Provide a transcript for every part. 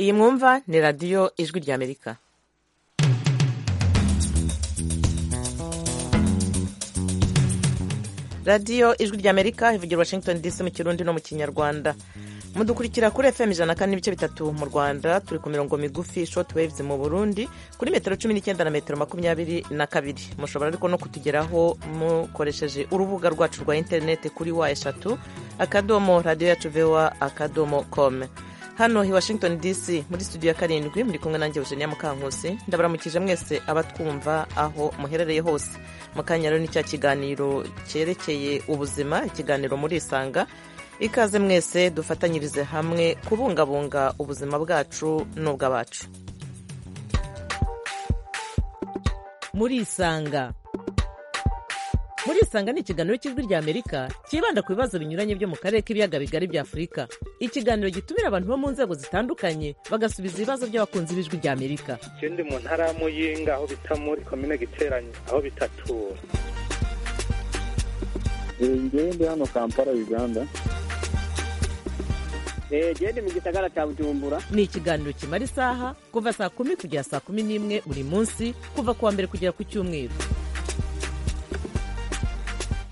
iyi mwumva ni radiyo ijwi rya amerika radiyo ijwi rya amerika ivugira washington dc mu kirundi no mu kinyarwanda mudukurikira kuri fm ijana kane n'ibice bitatu mu rwanda turi ku mirongo migufi short waves mu burundi kuri metero cumi n'icyenda na metero makumyabiri na kabiri mushobora ariko no kutugeraho mukoresheje urubuga rwacu rwa interineti kuri wa eshatu akadomo radiyo yacu vewa akadomo kome hano i washington dc muri studio ya karindwi muri kumwe nanjye eugenia mukankusi ndabaramukije mwese abatwumva aho muherereye hose mu kanya rero ni cya kiganiro cyerekeye ubuzima ikiganiro murisanga ikaze mwese dufatanyirize hamwe kubungabunga ubuzima bwacu n'ubw'abacu murisanga murisanga ni ikiganiro cy'ijwi rya amerika cyibanda ku bibazo binyuranye byo mu karere k'ibiyaga bigari bya afurika ikiganiro gitumira abantu bo mu nzego zitandukanye bagasubiza ibibazo by'abakunzi b'ijwi rya amerika ikindi mu ntara ya muyinga aho bita muri komine giteranye aho bitatura ngende hano kampala uganda gende mu gisagara cya bujumbura ni ikiganiro kimara isaha kuva saa kumi kugera saa kumi n'imwe buri munsi kuva ku wa mbere kugera ku cyumweru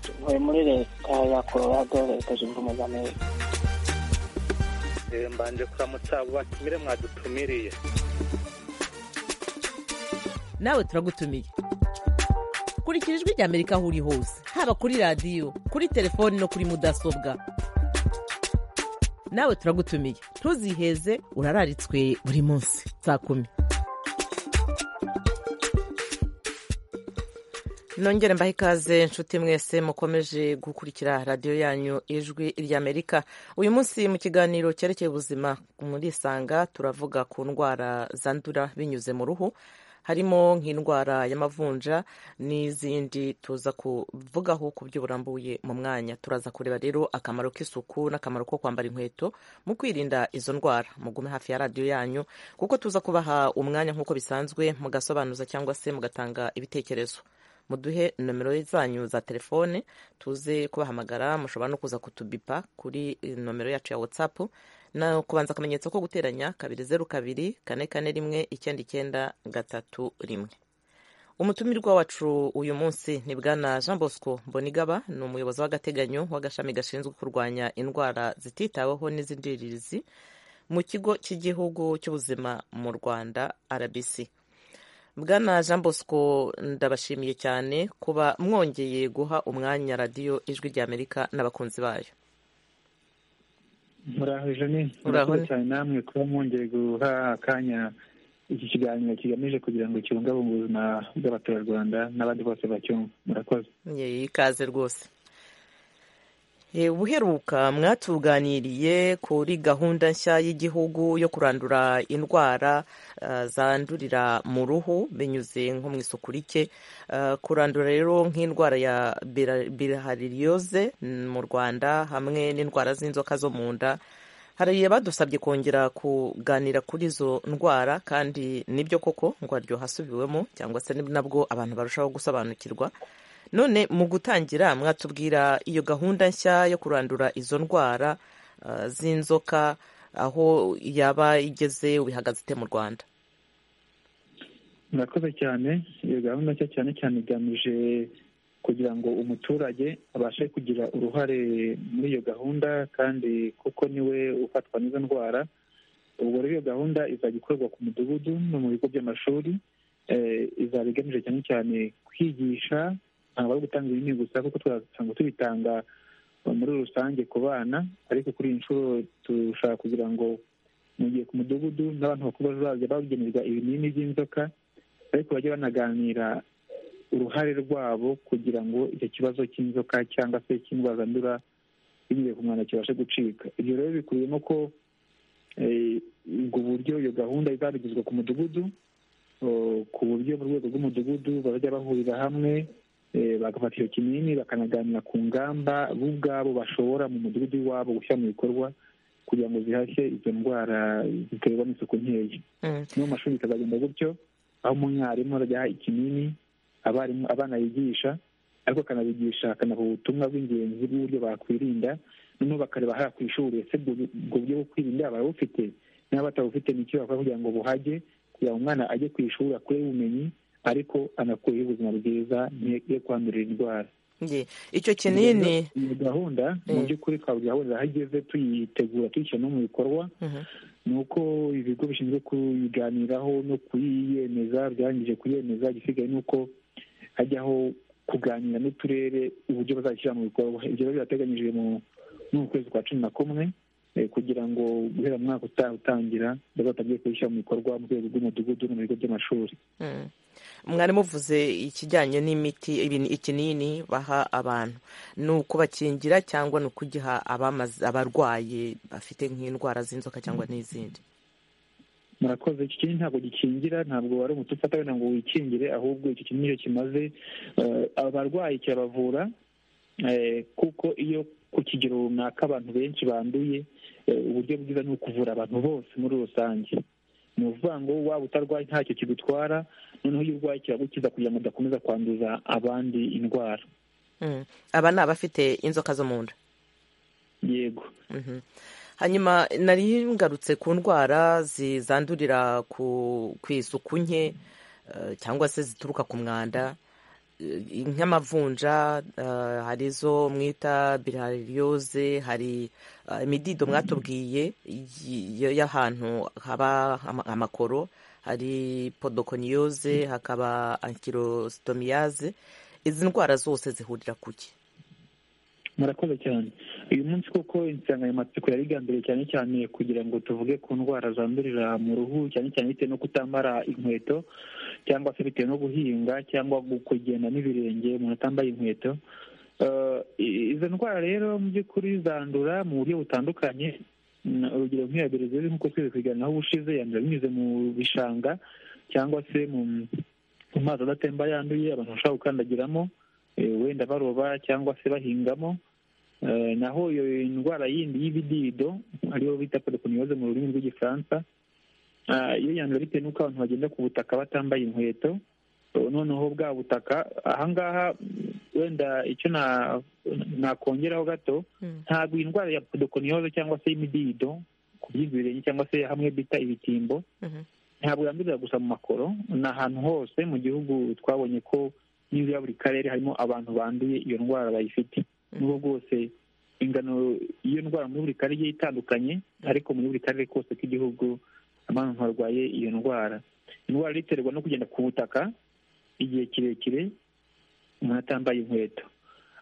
tuvuye muri leta ya colorado leta zunze ubumwe z'amerika mbanje kuramutsa abo batumire mwadutumiriye nawe turagutumiye kurikira ijwi rya amerika aho uri hose haba kuri radiyo kuri telefoni no kuri mudasobwa nawe turagutumiye ntuziheze urararitswe buri munsi saa kumi nongere mbahe ikaze inshuti mwese mukomeje gukurikira radiyo yanyu ijwi ry'amerika uyu munsi mu kiganiro cyerekeye ubuzima murisanga turavuga ku ndwara zandura binyuze mu ruhu harimo nk'indwara y'amavunja n'izindi tuza kuvugaho ku buryo burambuye mu mwanya turaza kureba rero akamaro k'isuku n'akamaro ko kwambara inkweto mu kwirinda izo ndwara mugume hafi ya radiyo yanyu kuko tuza kubaha umwanya nk'uko bisanzwe mugasobanuza cyangwa se mugatanga ibitekerezo muduhe nomero zanyu za telefone tuze kubahamagara mushobora no kuza kutubipa kuri nomero yacu ya watsapu na kubanza akamenyetso ko guteranya kabiri zeru kabiri kane kane rimwe icyenda icyenda gatatu rimwe umutumirwa wacu uyu munsi ni bwana jean bosco mbonigaba ni umuyobozi w'agateganyo w'agashami gashinzwe kurwanya indwara zititaweho n'izindirizi mu kigo cy'igihugu cy'ubuzima mu rwanda rbc bwana jean bosco ndabashimiye cyane kuba mwongeye guha umwanya radiyo ijwi rya amerika n'abakunzi bayo muraho ni murakoze cyane namwe kuba mwongeye guha akanya iki kiganiro kigamije kugira ngo kibungabunge ubuzima bw'abaturarwanda n'abandi bose bacyumva murakoze ikaze rwose ubuheruka mwatuganiriye kuri gahunda nshya y'igihugu yo kurandura indwara zandurira mu ruhu binyuze nko mu isuku rike kurandura rero nk'indwara ya birahaririyoze mu rwanda hamwe n'indwara z'inzoka zo mu nda hari abadusabye kongera kuganira kuri izo ndwara kandi nibyo koko ngo aryohasubiwemo cyangwa se nabwo abantu barushaho gusobanukirwa none mu gutangira mwatubwira iyo gahunda nshya yo kurandura izo ndwara z'inzoka aho yaba igeze ubihagaze ite mu rwanda murakoze cyane iyo gahunda nshya cyane cyane igamije kugira ngo umuturage abashe kugira uruhare muri iyo gahunda kandi kuko niwe ufatwa n'izo ndwara ubwo rero iyo gahunda izajya ikorwa ku mudugudu no mu bigo by'amashuri izaba igamije cyane cyane kwigisha ntabwo ari gutanga ibinini gusa kuko twasanga tubitanga muri rusange ku bana ariko kuri iyi nshuro dushaka kugira ngo mu gihe ku mudugudu n'abantu bakuru bazajya bagenerwa ibinini by'inzoka ariko bajye banaganira uruhare rwabo kugira ngo icyo kibazo cy'inzoka cyangwa se cy'indwara zandura binyuze ku mwanda kibashe gucika ibyo rero bikubiyemo ko ubwo buryo iyo gahunda izabigizwa ku mudugudu ku buryo mu rwego rw'umudugudu bazajya bahurira hamwe bagafata icyo kinini bakanaganira ku ngamba bo ubwabo bashobora mu mudugudu wabo gushyira mu bikorwa kugira ngo zihashye izo ndwara ziterwa n'isuku nkeya no mu mashuri bikazagenda gutyo aho umwarimu arajya aha ikinini abarimu abana yigisha ariko akanabigisha akanaha ubutumwa bw'ingenzi bw'uburyo bakwirinda noneho bakareba hariya ku ishuri ese ubwo buryo bwo kwirinda barabufite niba batabufite ni icyo bakora kugira ngo buhage kugira ngo umwana ajye ku ishuri akure ubumenyi ariko anakureho ubuzima bwiza ntiyegere kwandurira indwara Nge, icyo kinini iyo gahunda mu by'ukuri twavuga aho igeze tuyitegura tuyishyira no mu bikorwa Mhm. ni uko ibigo bishinzwe kuyiganiraho no kuyiyemeza byarangije kuyemeza igisigaye ni uko hajyaho kuganira n'uturere uburyo bazashyira mu bikorwa ibyo rero birateganyijwe mu no mu kwezi kwa cumi na kumwe eh, kugira ngo guhera mu mwaka utaha utangira bazatangiye kubishyira mu bikorwa mu rwego rw'umudugudu no mu bigo by'amashuri Mm. mwari muvuze ikijyanye n'imiti ibin- ikinini baha abantu ni ukubakingira cyangwa ni ukugiha abamaze- abarwaye bafite nk'indwara z'inzoka cyangwa n'izindi murakoze iki kintu ntabwo gikingira ntabwo wari umuti ufata wenda ngo wikingire ahubwo iki kintu nicyo kimaze Eh, abarwayi kirabavura eh, kuko iyo ku kigero runaka abantu benshi banduye eh, uburyo bwiza ni ukuvura abantu bose muri rusange ni ukuvuga ngo waba utarwaye ntacyo kigutwara noneho iyo urwaye kiragukiza kugira ngo udakomeza kwanduza abandi indwara Mm. aba ni abafite inzoka zo mu nda yego Mhm. hanyuma nari ngarutse ku ndwara zi- zandurira ku ku isuku nke eh, cyangwa se zituruka ku mwanda Eh, nk'amavunja eh, hari izo mwita birariyoze hari eh, imidido mwatubwiye y- y- y'ahantu haba ama- amakoro hari podokoniyoze hakaba ankirositomiyaze izi ndwara zose zihurira ku ki murakoze cyane uyu munsi koko insanganyamatsiko yari igambiriye cyane cyane kugira ngo tuvuge ku ndwara zandurira mu ruhu cyane cyane bitewe no kutamara inkweto cyangwa se bitewe no guhinga cyangwa gu- kugenda n'ibirenge umuntu atambaye inkweto Eh, i- izo ndwara rero mu by'ukuri zandura mu buryo butandukanye Mm, urugero nk'iya berezeri nk'uko twese kuyiganiraho ubushize yandura binyuze mu bishanga cyangwa se mu mu mazi adatemba yanduye abantu bashobora gukandagiramo eh, wenda baroba cyangwa se bahingamo Eh, naho iyo ndwara yindi y'ibidido ariyo bita podokoniyoze mu rurimi rw'igifaransa Ah, iyo yandura bitewe n'uko abantu bagenda ku butaka batambaye inkweto Eh, noneho bwa butaka ahangaha mm, wenda icyo na- nakongeraho gato Mm. ntabwo iyi ndwara ya podokoniyoze cyangwa se y'imidido ku by'ibirenge cyangwa se hamwe bita ibitimbo Mhm. ntabwo yandurira gusa mu makoro ni ahantu hose mu gihugu twabonye ko n'izo ya buri karere harimo abantu banduye iyo ndwara bayifite nubwo bwose ingano y'iyo ndwara muri buri karere igiye itandukanye ariko muri buri karere kose k'igihugu abantu barwaye iyo ndwara indwara iterwa no kugenda ku butaka igihe kirekire umuntu atambaye inkweto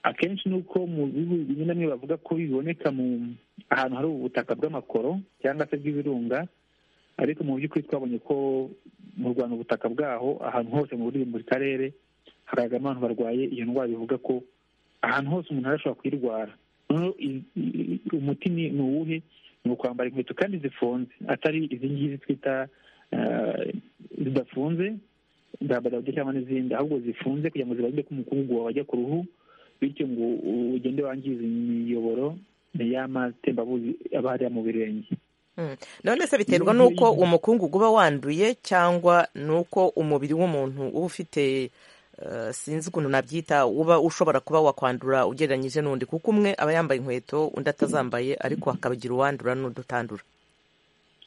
akenshi ni uko mu bihugu bimwe na bimwe bavuga ko biboneka mu ahantu hari ubutaka bw'amakoro cyangwa se bw'ibirunga ariko mu by'ukuri twabonye ko mu rwanda ubutaka bwaho ahantu hose mu buri buri karere haragaragara abantu barwaye iyo ndwara bivuga ko ahantu hose umuntu arashobora kuyirwara noneho i- i- i- umuti ni ni uwuhe ni ukwambara inkweto kandi zifunze atari izi ngizi twita eh, zidafunze dabadabyo cyangwa n'izindi ahubwo zifunze kugira ngo zibarinde ko umukungugu wawe wajya ku ruhu bityo ngo ugende wangiza imiyoboro y'amatembabuzi aba hariya mu birenge Mm. none se biterwa Iyo n'uko ngiyo- umukungugu uba wanduye cyangwa n'uko umubiri w'umuntu uba ufite eh, sinzi ukuntu nabyita uba ushobora kuba wakwandura ugereranyije n'undi kuko umwe aba yambaye inkweto undi atazambaye ariko hakabagira uwandura n'udutandura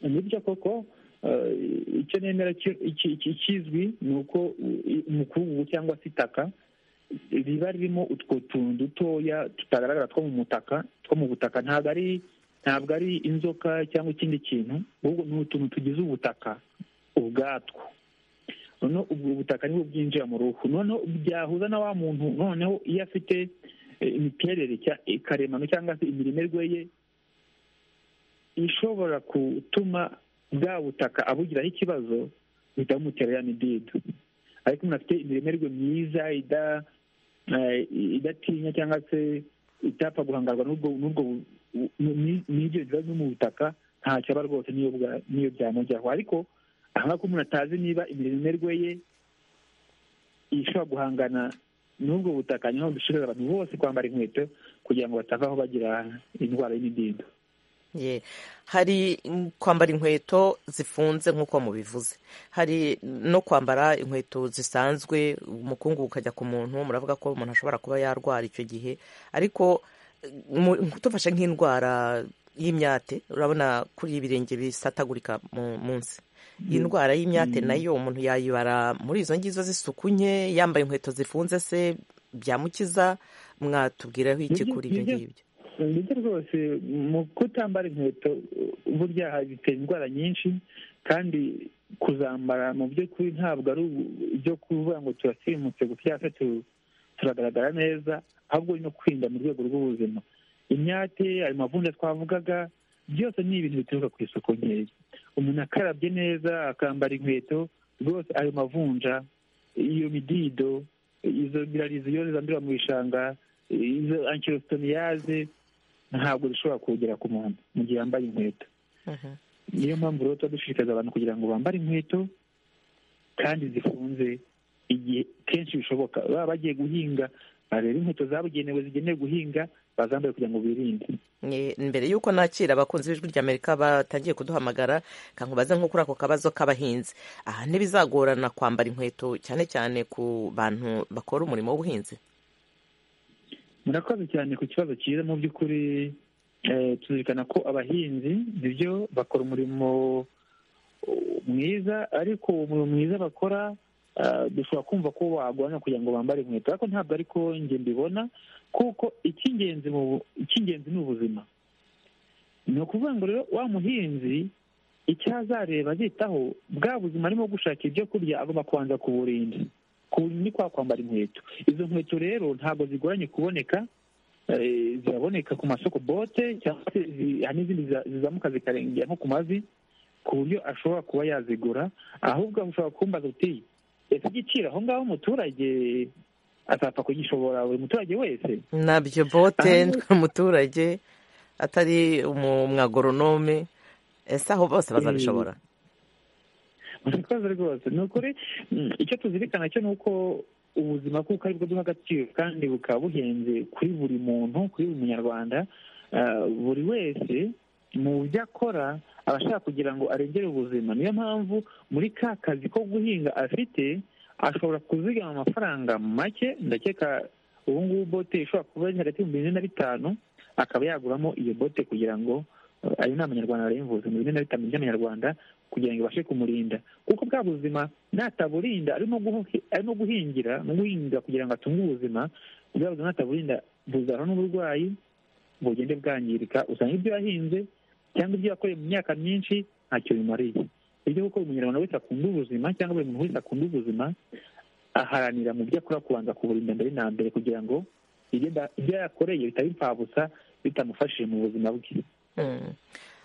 nibyo koko eh, icyo nemera ki- iki- iki- ikizwi ni uko i- umukungugu cyangwa se itaka riba ririmo utwo tuntu dutoya tutagaragara two mu mutaka two mu butaka ntabwo ari ntabwo ari inzoka cyangwa ikindi kintu ahubwo ni utuntu tugize ubutaka ubwatwo noneho ubwo butaka nibwo bwinjira mu ruhu noneho byahuza na wa muntu noneho iyo afite eh, imiterere cya- karemano cyangwa se imirimerwe ye ishobora gutuma bwa butaka abugiraho ikibazo bihita bimutera ya midido ariko umuntu afite imiremerwe myiza ida- eh, idatinya cyangwa se itapfa guhangarwa n'ubwo n'ubwo bu- bu- ni- n'ibyo biba biri mu butaka ntacyo aba rwose n'iyo bwa- n'iyo byamujyaho ariko aha ngaha ko umuntu atazi niba imiremerwe ye ishobora guhangana n'ubwo butaka niho dushishikariza abantu bose kwambara inkweto kugira ngo batavaho bagira indwara y'imidido Ye. hari mm, kwambara inkweto zifunze nk'uko mubivuze hari no kwambara inkweto zisanzwe umukungu ukajya ku muntu muravuga ko umuntu ashobora kuba yarwara icyo gihe ariko eh, mu- tufashe nk'indwara y'imyate urabona kuri ibirenge bisatagurika munsi iyi ndwara y'imyate nayo umuntu yayibara muri izo ngizo z'isuku nke yambaye inkweto zifunze se byamukiza mwatubwiraho iki kuri ibyo ngibyo ndetse rwose mu kutambara inkweto burya bitera indwara nyinshi kandi kuzambara mu by'ukuri ntabwo ari ibyo kuvuga ngo turasirimutse gutya se turagaragara neza ahubwo no kwirinda mu rwego rw'ubuzima imyate ayo mavunja twavugaga byose ni ibintu bituruka ku isuku nkeya umuntu akarabye neza akambara inkweto rwose ayo mavunja iyo midido izo birarizo iyo zandurira mu bishanga izo ankirositomiyaze ntabwo zishobora kugera ku muntu mu gihe yambaye inkweto niyo mpamvu rero tuba dushishikariza abantu kugira ngo bambare inkweto kandi zifunze igihe kenshi bishoboka baba bagiye guhinga bareba inkweto zabugenewe zigenewe guhinga bazambaye kugira ngo birinde mbere y'uko nakira abakunzi b'ijwi ry'amerika batangiye kuduhamagara kankubaze nko kuri ako kabazo k'abahinzi aha ntibizagorana kwambara inkweto cyane cyane ku bantu bakora umurimo w'ubuhinzi murakoze cyane ku kibazo cyiza mu by'ukuri tuzirikana ko abahinzi nibyo bakora umurimo mwiza ariko uwo murimo mwiza bakora dushobora kumva ko wagurana kugira ngo bambare inkweto ariko ntabwo ariko njye mbibona kuko icy'ingenzi ni ubuzima ni ukuvuga ngo rero wa muhinzi icyo azareba azitaho bwa buzima arimo gushaka ibyo kurya agomba kubanza kuburinda ni kwa kwambara inkweto izo nkweto rero ntabwo zigoranye kuboneka ziraboneka ku masoko bote cyangwa se hari n'izindi zizamuka zikarengera nko ku mavi ku buryo ashobora kuba yazigura ahubwo ushobora kumbaza uti ese igiciro aho ngaho umuturage atapfa kugishobora buri muturage wese nabyo bote umuturage atari umwagoronome ese aho bose bazabishobora murakoze rwose ni ukuri icyo tuzirikana cyo ni uko ubuzima kuko aribwo duha agaciro kandi bukaba buhenze kuri buri muntu kuri buri munyarwanda buri wese mu byo akora aba ashaka kugira ngo arengere ubuzima niyo mpamvu muri ka kazi ko guhinga afite ashobora kuzigama amafaranga make ndakeka ubu ngubu bote ishobora kuba ari hagati y'ibihumbi bine na bitanu akaba yaguramo iyo bote kugira ngo ayo ni amanyarwanda yayimvuze mu bine na bitanu by'amanyarwanda kugira ngo ibashe kumurinda kuko bwa buzima nataburinda arimo guhingira no guhinga kugira ngo atunge ubuzima bwa buzima nataburinda buzana n'uburwayi bugende bwangirika usanga ibyo yahinze cyangwa ibyo yakoreye mu myaka myinshi ntacyo bimariye ibyo kuko buri munyarwanda wese akunda ubuzima cyangwa buri muntu wese akunda ubuzima aharanira mu byo akora kubanza kuburinda mbere na mbere kugira ngo ibyo yakoreye bitaba impfabusa bitamufashije mu buzima bwe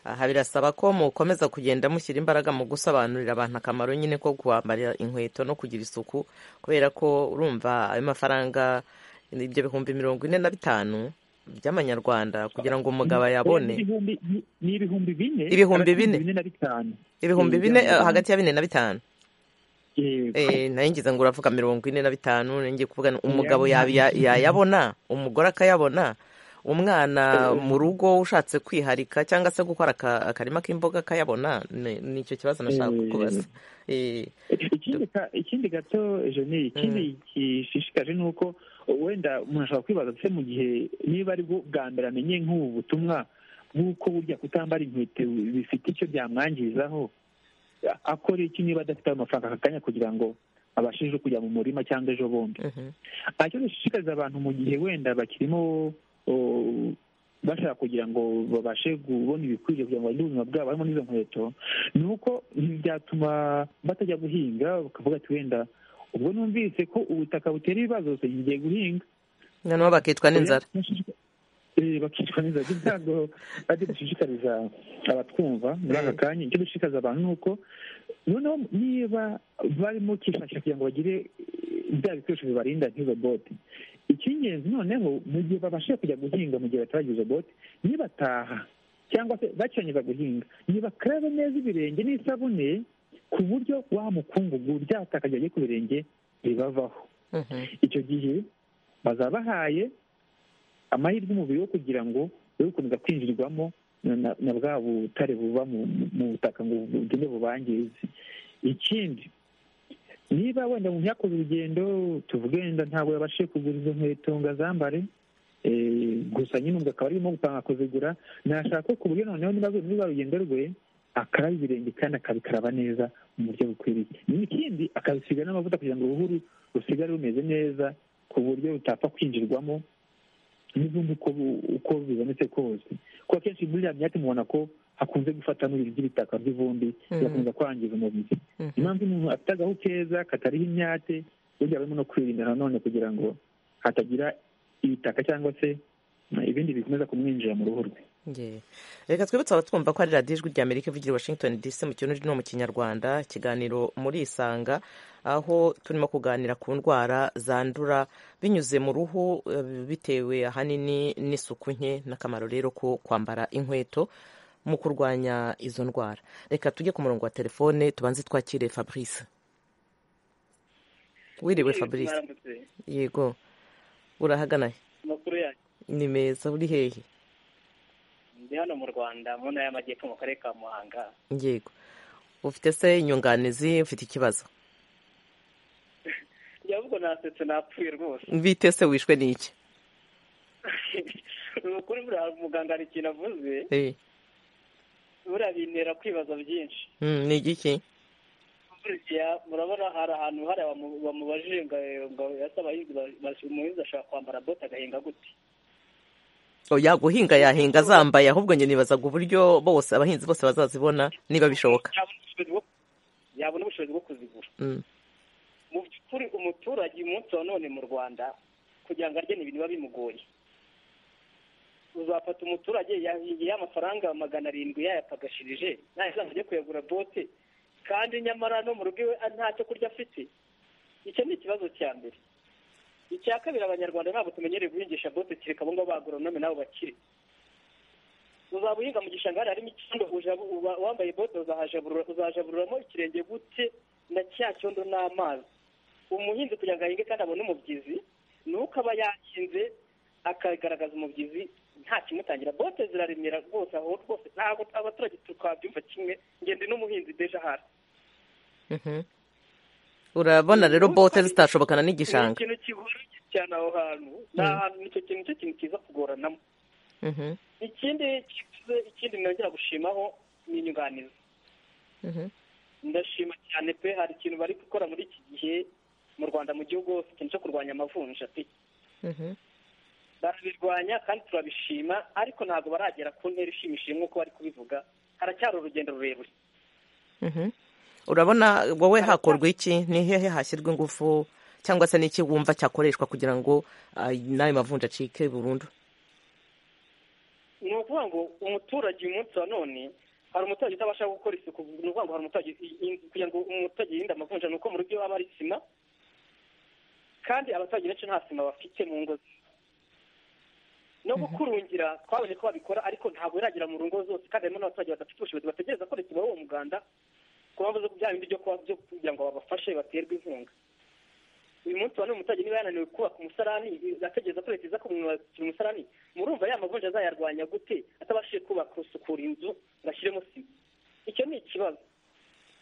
aha birasaba ko mukomeza kugenda mushyira imbaraga mu gusobanurira abantu akamaro nyine ko kwambara inkweto no kugira isuku kubera ko urumva ayo mafaranga ibyo bihumbi mirongo ine na bitanu by'amanyarwanda kugira ngo umugabo ayabone ni ibihumbi bine ibihumbi bine na bitanu ibihumbi bine hagati ya bine na bitanu nayo ngize ngo uravuga mirongo ine na bitanu ngiye kuvuga umugabo yayabona umugore akayabona umwana mu rugo ushatse kwiharika cyangwa se gukora akarima k'imboga akayabona ni icyo kibazo nashaka kukubaza ikindi gato jeni ikindi gishishikaje ni uko wenda umuntu ashobora kwibaza se mu gihe niba ari bwa mbere amenye nk'ubu butumwa nk'uko burya kutambara inkweto bifite icyo byamwangizaho akora iki niba adafite ayo mafaranga aka kanya kugira ngo abashije kujya mu murima cyangwa ejo bundi icyo dushishikariza abantu mu gihe wenda bakirimo bashaka kugira ngo babashe kubona ibikwiriye kugira ngo bagire ubuzima bwabo harimo n'izo nkweto ni uko ntibyatuma batajya guhinga bakavuga ati wenda ubwo numvise ko ubutaka butera ibibazo ngiye guhinga noneho bakicwa n'inzara bakicwa n'inzara ntabwo bajya gushishikariza abatwumva muri aka kanya icyo dushishikariza abantu ni uko noneho niba barimo kwifashisha kugira ngo bagire bya bikoresho bibarinda nk'izo bote icy'ingenzi noneho mu gihe babashije kujya guhinga mu gihe bataragize izo bote nibataha cyangwa se bakirangiza guhinga nibakarabe neza ibirenge n'isabune ku buryo wa mukungugu byatakaje agiye ku birenge bibavaho icyo gihe bazabahaye amahirwe umubiri wo kugira ngo ube gukomeza kwinjirwamo na bwa butare buva mu butaka ngo bugende bubangize ikindi niba wenda umuntu yakoze urugendo tuvuge wenda ntabwo yabashije kugura izo nkweto ngo azambare gusa nyine ubwo akaba arimo gutanga kuzigura nashaka ko ku buryo noneho niba aguye muri rwa rugendo rwe akaraba ibirenge kandi akabikaraba neza mu buryo bukwiriye n'ikindi akabisiga n'amavuta kugira ngo uruhu rusigare rumeze neza ku buryo rutapfa kwinjirwamo n'izindi uko bibonetse kose kuko akenshi muri iriya myaka mubona ko hakunze gufata n'ibintu by'ibitaka by'ivumbi bigakomeza kwangiza umubiri impamvu umuntu afite agahu keza katariho imyate burya barimo no kwirinda nanone kugira ngo hatagira ibitaka cyangwa se ibindi bikomeza kumwinjira mu ruhu rwe reka twibutse abatwumva ko ari radiyo ijwi rya amerika ivugira washington dc mu kinyarwanda no mu kinyarwanda ikiganiro muri isanga aho turimo kuganira ku ndwara zandura binyuze mu ruhu bitewe ahanini n'isuku nke n'akamaro rero ko kwambara inkweto mu kurwanya izo ndwara reka tujye ku murongo wa telefone tubanze twakire fabrice wiriwe fabrice yego urahaganaye amakuru yanyu ni meza uri hehe ndi hano mu rwanda mu ntara y'amajyepfo mu karere ka muhanga yego ufite se inyunganizi ufite ikibazo ahubwo nasetse napfuye rwose bite se wishwe n'iki ukuri buriya muganga hari ikintu avuze buriya bintera kwibaza byinshi ni igiki murabona hari ahantu hari bamubajije ngo yasaba umuhinzi ashobora kwambara bote agahinga gute oya guhinga yahinga zambaye ahubwo njye nibazaga uburyo bose abahinzi bose bazazibona niba bishoboka yabona ubushobozi bwo kuzigura mu by'ukuri umuturage umunsi wa none mu rwanda kugira ngo arye ibintu biba bimugoye uzafata umuturage yahingiye amafaranga magana arindwi yayapagashirije ntayo ajya kuyagura bote kandi nyamara no mu rugo iwe ntacyo kurya afite icyo ni ikibazo cya mbere icya kabiri abanyarwanda ntabwo tumenyereye guhingisha bote kiri abo ngabo bagoronome nabo bakiri uzaba uhinga mu gishanga harimo icyondo wambaye bote uzajabururamo ikirenge gute na cya cyondo n'amazi umuhinzi kugira ngo ahinge kandi abone umubyizi ni uko aba yahinze akagaragaza umubyizi nta kimutangira bote ziraremera rwose aho rwose ntabwo abaturage twabyumva kimwe ngende n'umuhinzi deja hasi urabona rero bote zitashobokana n'igishanga ikintu kigoranye cyane aho hantu ni ahantu nicyo kintu cyo kintu kiza kugoranamo ikindi kivuze ikindi nongera gushimaho ni inyunganizi ndashima cyane pe hari ikintu bari gukora muri iki gihe mu rwanda mu gihugu hose ikintu cyo kurwanya amavunja pe barabirwanya kandi turabishima ariko ntabwo baragera ku ntera ishimishije nk'uko bari kubivuga haracyari urugendo rurerure urabona wowe hakorwa iki ni hehe hashyirwa ingufu cyangwa se n'iki wumva cyakoreshwa kugira ngo n'ayo mavunja acike burundu ni ukuvuga ngo umuturage uyu munsi wa none hari umuturage utabasha gukora isuku ni ukuvuga ngo hari umuturage kugira ngo umuturage yirinde amavunja ni uko mu rugo haba hari sima kandi abaturage benshi nta sima bafite mu ngo no gukurungira twabonye ko babikora ariko ntabwo biragera mu ngo zose kandi harimo n'abaturage badafite ubushobozi bategereza ko leta ibaha muganda ku mpamvu zo kubyara bindi byo kugira ngo babafashe baterwe inkunga uyu munsi wa none umuturage niba yananiwe kubaka umusarani ategereza ko leta iza kumwubakira umusarani murumva ya mavunja azayarwanya gute atabashije kubaka gusukura inzu ngo ashyiremo sima icyo ni ikibazo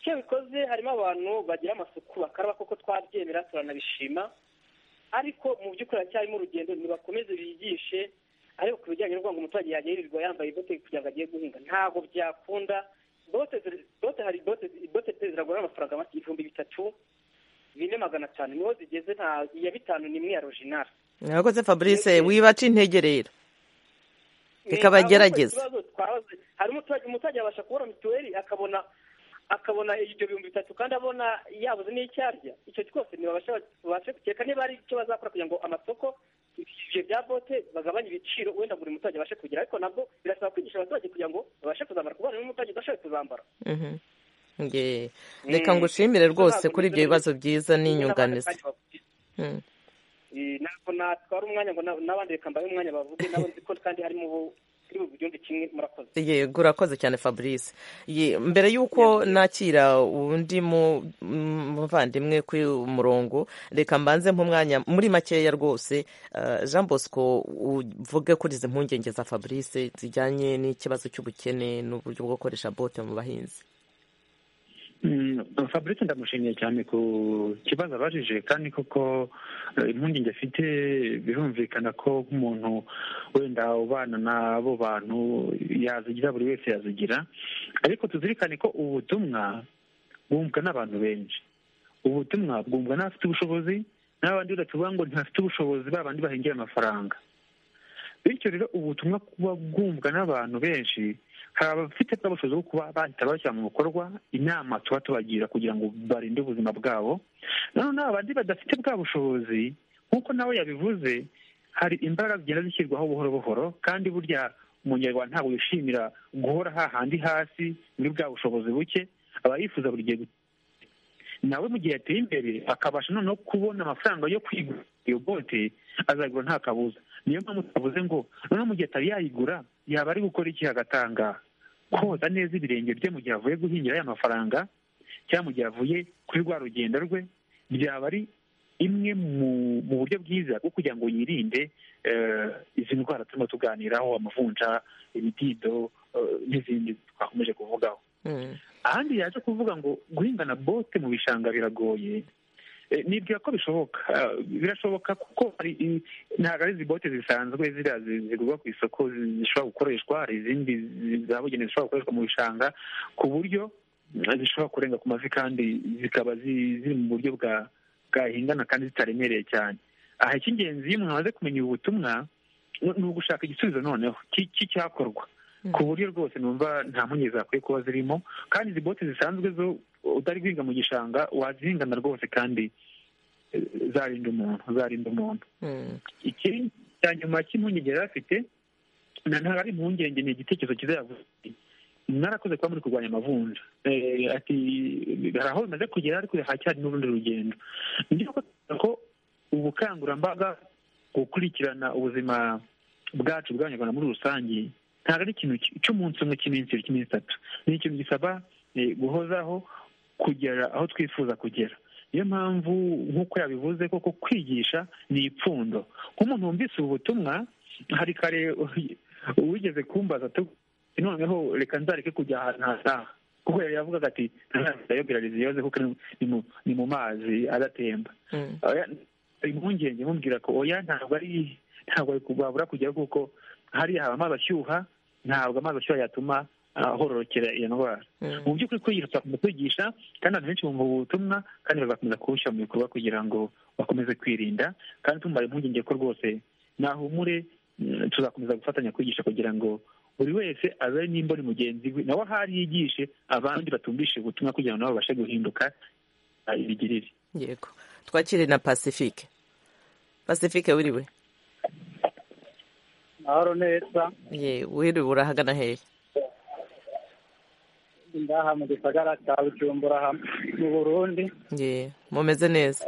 icyo bikoze harimo abantu bagira amasuku bakaraba kuko twabyemera turanabishima ariko mu by'ukuri haracyarimo urugendo ntibakomeze bigishe ariko ku bijyanye no kuvuga ngo umuturage yajya yirirwa yambaye bote kugira ngo agiye guhinga ntabwo byakunda bote hari bote pe ziragura amafaranga make ibihumbi bitatu bine magana atanu niho zigeze nta iya bitanu n'imwe ya rojinari murakoze fabrice wibaca intege rero reka bagerageze hari umuturage yabasha kubona mituweli akabona akabona ibyo bihumbi bitatu kandi abona yabuze n'icyo arya icyo cyose ntibabashe gukeka niba ari icyo bazakora kugira ngo amasoko ibyo bya bote bagabanye ibiciro wenda buri muturage abashe kugira ariko nabwo birasaba kwigisha abaturage kugira ngo babashe kuzambara kubana n'umuturage udashoboye kuzambara reka ngushimire rwose kuri ibyo bibazo byiza n'inyunganizi ntabwo natwara umwanya ngo n'abandi reka mbahe umwanya bavuge nabo nzi ko kandi harimo yego urakoze cyane fabrice mbere y'uko nakira undi muvandimwe kuri umurongo reka mbanze nk'umwanya muri makeya rwose jean bosco uvuge kuri izi mpungenge za fabrice zijyanye n'ikibazo cy'ubukene n'uburyo bwo gukoresha bote mu bahinzi fabrice ndamushimiye cyane ku kibazo abajije kandi koko impungenge afite birumvikana ko nk'umuntu wenda ubana n'abo bantu yazigira buri wese yazigira ariko tuzirikane ko ubutumwa bwumvwa n'abantu benshi ubutumwa bwumvwa n'abafite ubushobozi n'abandi tuvuga ngo ntafite ubushobozi ba bandi bahengera amafaranga bityo rero ubutumwa kuba bwumvwa n'abantu benshi hari abafite bwa bushobozi bwo kuba bahita bashyira mu bikorwa inama tuba tubagira kugira ngo barinde ubuzima bwabo noneho n'abandi badafite bwa bushobozi nk'uko nawe yabivuze hari imbaraga zigenda zishyirwaho buhoro buhoro kandi burya umunyarwanda ntabwo yishimira guhora hahandi hasi muri bwa bushobozi buke aba yifuza buri gihe nawe mu gihe yateye imbere akabasha noneho kubona amafaranga yo kwigura iyo bote azayigura nta kabuza niyo mpamvu twavuze ngo noneho mu gihe atari yayigura yaba ari gukora iki agatanga koza neza ibirenge bye mu gihe avuye guhingira aya mafaranga cyangwa mu gihe avuye kuri rwa rugendo rwe byaba ari imwe mu buryo bwiza bwo kugira ngo yirinde izi ndwara turimo tuganiraho amavunja ibidido n'izindi twakomeje kuvugaho ahandi yaje kuvuga ngo guhingana bote mu bishanga biragoye nibwira ko bishoboka birashoboka kuko ntabwo ari izi bote zisanzwe ziriya zigurwa ku isoko zishobora gukoreshwa hari izindi zabugenewe zishobora gukoreshwa mu bishanga ku buryo zishobora kurenga ku mavi kandi zikaba ziri mu buryo bwahingana kandi zitaremereye cyane aha icy'ingenzi iyo umuntu amaze kumenya ubu butumwa ni ugushaka igisubizo noneho cy'icyakorwa ku buryo rwose numva nta mpungenge zakwiye kuba zirimo kandi izi bote zisanzwe zo utari guhinga mu gishanga wazihingana rwose kandi zarinda umuntu zarinda umuntu iki cya nyuma cy'impungenge yari afite ntabwo ari impungenge ni igitekerezo cyiza yavuze mwarakoze kuba muri kurwanya amavunja ati hari aho bimaze kugera ariko hacyari n'urundi rugendo ndabona ko ubukangurambaga gukurikirana ubuzima bwacu bw'abanyarwanda muri rusange ntabwo ari ikintu cy'umunsi umwe cy'iminsi ibiri cy'iminsi itatu ni ikintu gisaba guhozaho kugera aho twifuza kugera niyo mpamvu nk'uko yabivuze koko kwigisha ni ipfundo nk'umuntu wumvise ubu butumwa hari kare wigeze kumbaza noneho reka nzareke kujya ahantu hataha kuko yari yavugaga ati ntazayobera riziyoze kuko ni mu mazi adatemba impungenge mubwira ko oya ntabwo ari ntabwo wabura kujyaho kuko hariya haba amazi ashyuha ntabwo amazi ashyuha yatuma ahororokera iyo ndwara mu by'ukuri kwigisha kwigisha kandi abantu benshi bumva ubu butumwa kandi bagakomeza kubushyira mu bikorwa kugira ngo bakomeze kwirinda kandi tumara impungenge ko rwose nahumure tuzakomeza gufatanya kwigisha kugira ngo buri wese abe n'imboni mugenzi we nawe ahari yigishe abandi batumvishe ubutumwa kugira ngo nabo babashe guhinduka ibigirire yego twakire na pacifique pacifique wiriwe mahoro neza wiriwe urahagana hehe ngaha mu gisagara cya bujumbura mu burundi mumeze neza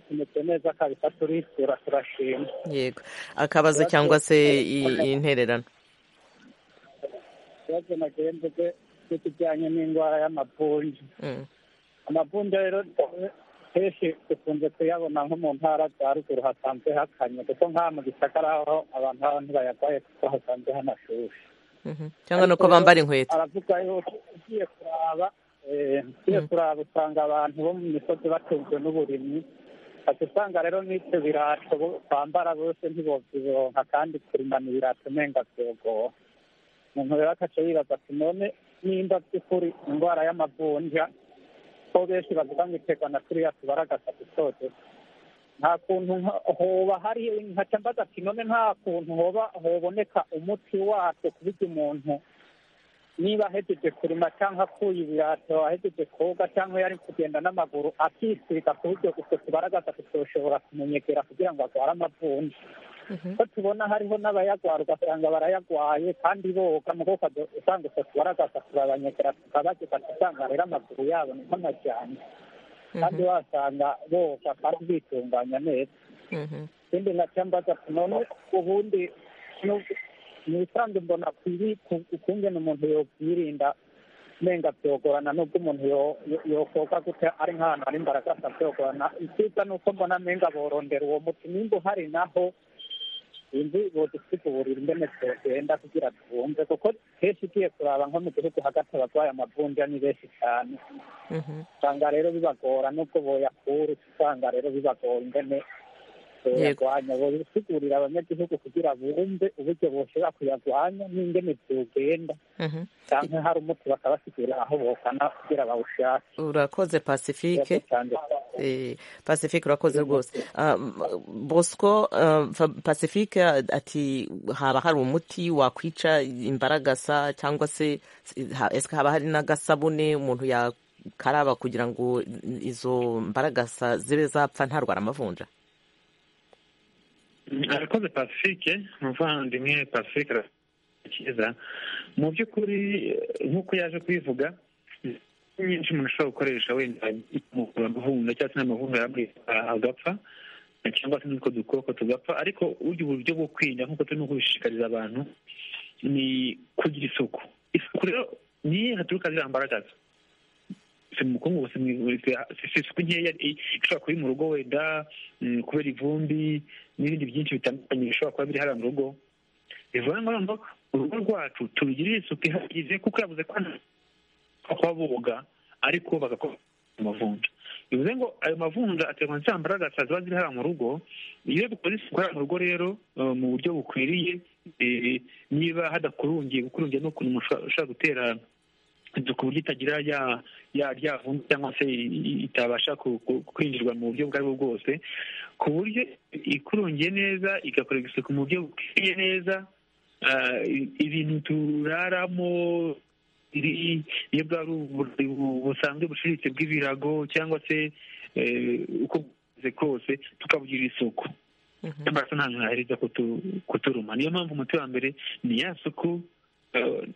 tumeze neza kabisa turisura turashima yego akabazo cyangwa se intererano ikibazo nagiye mvuge n'ikijyanye n'indwara y'amavunja amavunja rero kenshi dukunze kuyabona nko mu ntara za ruguru hasanzwe hakanye kuko nk'aha mu gisagara aho abantu baba ntibayarwaye kuko hasanzwe hanashushe cyangwa nuko bambara inkweto aravuga yuko ugiye kuraba ugiye kuraba usanga abantu bo mu misozi batunzwe n'uburimyi ati usanga rero n'ibyo birato bambara bose ntibobyironka kandi kurimana ibirato umenga byogora umuntu rero akaca yibaza ati none nimba by'ukuri indwara y'amavunja ko benshi bavuga ngo iterwa na turiya tubara gatatu duto nta kuntu hoba hari nkaca mbaza ati none nta kuntu hoba hoboneka umuti watwo ku buryo umuntu niba ahejeje kurima cyangwa akuye ibirato ahejeje koga cyangwa yari kugenda n'amaguru akisiga ku buryo utwo tubara gatatu tushobora kumunyegera kugira ngo arware amavunja ko tubona hariho n'abayarwara ugasanga barayagwaye kandi boga mu kuboko usanga utwo tubara gatatu barabanyegera tukabageza usanga rero amaguru yabo ni nk'amajyane kandi wasanga boga kandi bitunganya neza ikindi nacyo mbaza none ubundi ni ibisanzwe mbona ukungena umuntu yokwirinda menga byogorana n'ubwo umuntu yokoga gutya ari nk'ahantu ari imbaraga byogorana icyiza ni uko mbona menga borondera uwo muti nimba uhari naho sinzi bodusigurira ingene twogenda kugira twumve kuko kenshi ugiye kuraba nko mu gihugu hagati abarwaye amavunja ni benshi cyane usanga rero bibagora nubwo boyakura usanga rero bibagora ingene boyarwanya bosigurira abanyagihugu kugira bumve uburyo boshobora kuyarwanya n'ingene byogenda cyangwa hari umuti bakabasigurira aho bokana kugira bawushake urakoze pacifique cyane Eh, pacifique urakoze rwose Ah, bosco ah, Fa- pacifique ati haba hari umuti wakwica imbaragasa cyangwa se ha- ese haba hari n'agasabune umuntu yakaraba kugira ngo izo mbaragasa zibe zapfa ntarwara amavunja arakoze pacifique umuvandimwe pacifique cyiza mu by'ukuri nk'uko yaje kubivuga nyinshi umuntu ashobora gukoresha wenda imukura amavunja cyangwa se n'amavunja yamwita agapfa cyangwa se n'utwo dukoko tugapfa ariko burya uburyo bwo kwirinda nk'uko turimo kubishishikariza abantu ni kugira isuku isuku rero niyo haturuka ziriya mbaragaza si mu bukungu gusa mu ivu- si isuku nkeya i- ishobora kuba iri mu rugo wenda mm, kubera ivumbi n'ibindi byinshi bitandukanye bishobora kuba biri hariya mu rugo bivuga ngo urugo rwacu turugirire isuku ihagije kuko yavuze ko hano kuba boga ariko bagakora amavunja bivuze ngo ayo mavunja aterwa nsa mbaragasa ziba ziri hariya mu rugo iyo dukoze isuku hariya mu rugo rero eh, mu buryo bukwiriye eh, niba hadakurungiye gukurungiye ni ukuntu umuntu ushobora- ushobora gutera inzu ku buryo itagira ya ya rya vumbi cyangwa se i- i- itabasha ku- ku- kwinjirwa mu buryo ubwo ari bwo bwose ku buryo ikurungiye neza igakorerwa isuku mu buryo bukwiye neza ah, i- ibintu turaramo iri- iyo bwaba ari uburiri bu- busanzwe buciriritse bw'ibirago cyangwa se eh, uko bumeze kose tukabugirira isuku amaraso nta muntu ahereza kutu- kuturuma niyo mpamvu umuti wa mbere ni ya suku eh,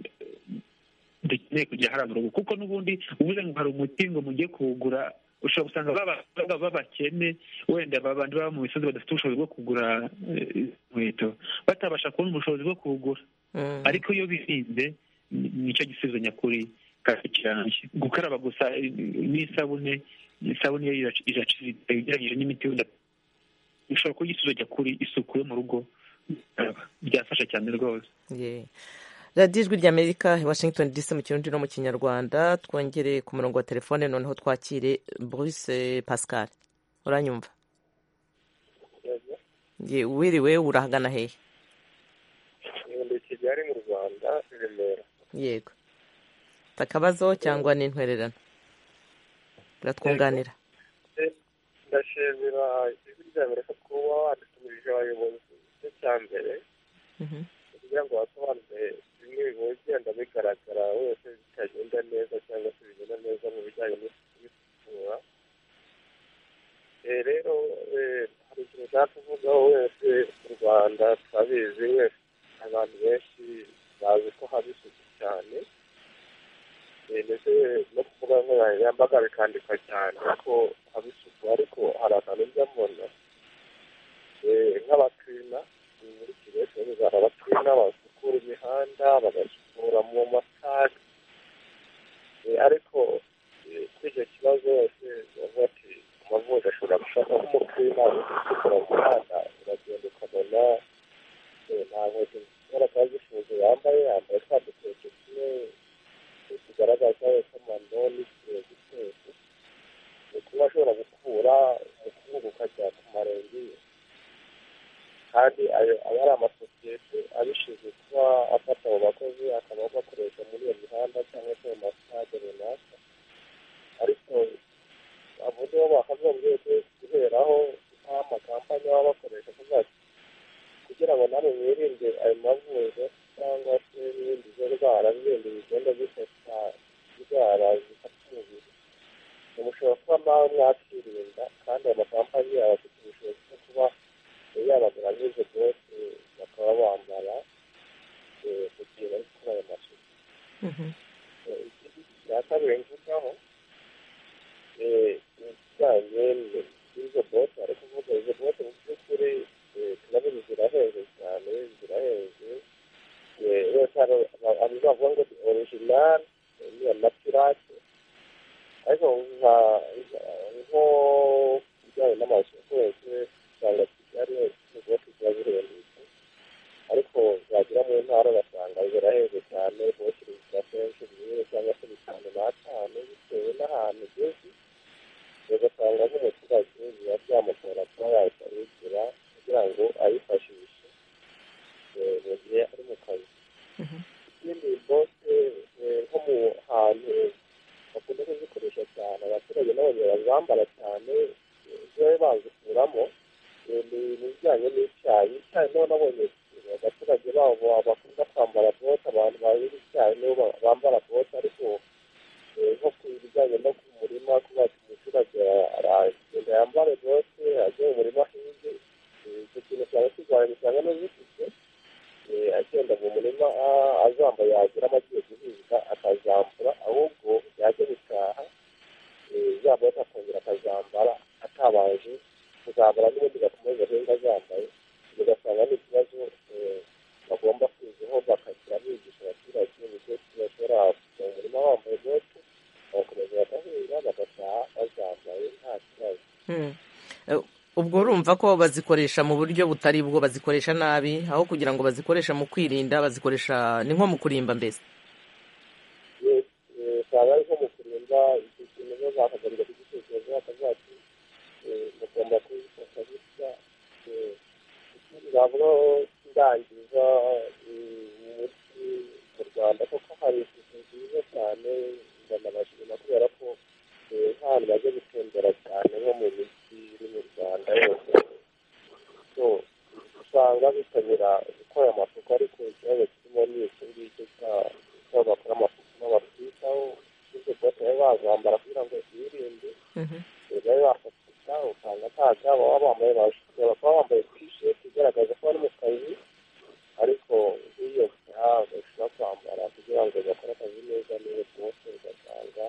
dukeneye kujya hariya mu rugo kuko n'ubundi ubuze ngo hari umuti ngo mugiye kuwugura ushobora gusanga baba- baba babakene wenda babandi baba mu misozi badafite ubushobozi bwo kugura eh, inkweto batabasha kubona ubushobozi bwo kuwugura Mhm. ariko iyo birinze ni- nicyo gisubizo nyakuri kandi kirambye gukaraba gusa eh, n'isabune isabune yo irac- iraciriritse ugereranyije n'imiti wenda ushobora kuba igisubizo nyakuri isuku yo mu rugo gukaraba. byafasha cyane rwose Yeah. radiyo ijwi ry'amerika i washington dc mu kirundi no mu kinyarwanda twongere ku murongo wa telefone noneho twakire bruce pascal uranyumva Ye, wiriwe urahagana hehe nkunda kigali mu rwanda i remera yego Ufite akabazo cyangwa n'intwererano uratwunganira ndashimira ijwi rya amerika kuba wadutumije abayobozi igice cya mbere Mhm. kugira ngo basobanure bimwe bigenda bigaragara wese bitagenda neza cyangwa se bigenda neza mu bijyanye n'isukura Eh, rero eh, hari ikintu ushaka kuvugaho wese mu rwanda turabizi wese abantu benshi bazi ko haba isuku cyane Eh, ndetse no kuvuga nkoranyambaga bikandikwa cyane ko haba isuku ariko hari akantu njya mbona Eh, nk'abakirina muri kigali turabizi abakirina basukura imihanda bagasukura mu matara Eh, ariko eh, kuri icyo kibazo wese bavuga ati amavuta ashobora gushaka nk'umupira usukura mu muhanda uragenda ukabona eh, nta nkweto zishobora kuba zifunze yambaye yambaye twa dukweto tumwe tugaragaza yuko amano n'ikintu gitetse ni kuba ashobora gukura umukungugu ukajya ku marenge ye kandi ayo aba ari amasosiyete abishinzwe kuba afata abo bakozi akaba bakoresha muri iyo mihanda cyangwa se mu masitade runaka ariko abo nibo bakagombye guheraho nta makampani baba bakoresha kuvuga ati kugira ngo namwe mwirinde ayo mavunja cyangwa se n'ibindi zo ndwara n'ibindi bigenda bifata indwara zifata umubiri mushobora kuba nawe mwakirinda kandi ayo makampani aba afite ubushobozi bwo kuba yabagura n'izo bote bakaba bambara eh, mu gihe bari gukora ayo masuku Mhm. ya kabiri mvugaho eh, ni ikijyanye n'izo bote ari kuvuga izo bote mu by'ukuri eh, turabizi zirahenze cyane zirahenze Eh, wese hari- aba- abantu bavuga ngo ni original eh, ni amatirake ariko nka nka- nko ku bijyanye n'amasoko yose usanga kigali izo bote ziba zihendutse ariko zagera mu ntara ugasanga zirahenze cyane bote iri bambara cyane ziba bazikuramo ni ibijyanye n'icyayi icyayi niho nabonye abaturage babo bakunda kwambara bote abantu bahinga icyayi nibo bambara bote ariko nko ku bijyanye no ku murima kuba umuturage aragenda yambare bote ajya mu murima ahinge icyo kintu cyaba kirwanya usanga n'uzifite agenda mu murima azambaye yagira amagiye guhinga akazambura ahubwo yajya gutaha yambaye akongera akazambara atabanje kuzambara n'ubundi gakomeza ahinga azambaye bigasanga ni ikibazo bagomba kuzaho bakagira bigisha abaturage uburyo ki bashobora kujya mu murima bambaye bote bagakomeza bagahinga bagataha bazambaye nta kibazo ubwo urumva ko bazikoresha mu buryo butari bwo bazikoresha nabi aho kugira ngo bazikoreshe mu kwirinda bazikoresha ni nko mu kurimba mbese usanga ari nko mu kurinda icyo kintu niba bakagarura kugitekerezo bakazacu mugomba kubifata gutya ntabwo ndangiza umuti mu rwanda kuko hari isuku nziza cyane ndanabashima kubera ko ntahantu bajya gutembera cyane nko mu mijyi iri mu rwanda yose so usanga bitabira gukora amasuku ariko ikibazo kirimo ni iki ngiki cy'aho bakora amasuku n'abatwitaho ibyo bote baba bazambara kugira ngo birinde babe bafatika usanga nta byaba baba bambaye bashobora kuba bambaye tisheti igaragaza ko bari mu kazi ariko iyo bashobora kwambara kugira ngo bakore akazi neza neza bose ugasanga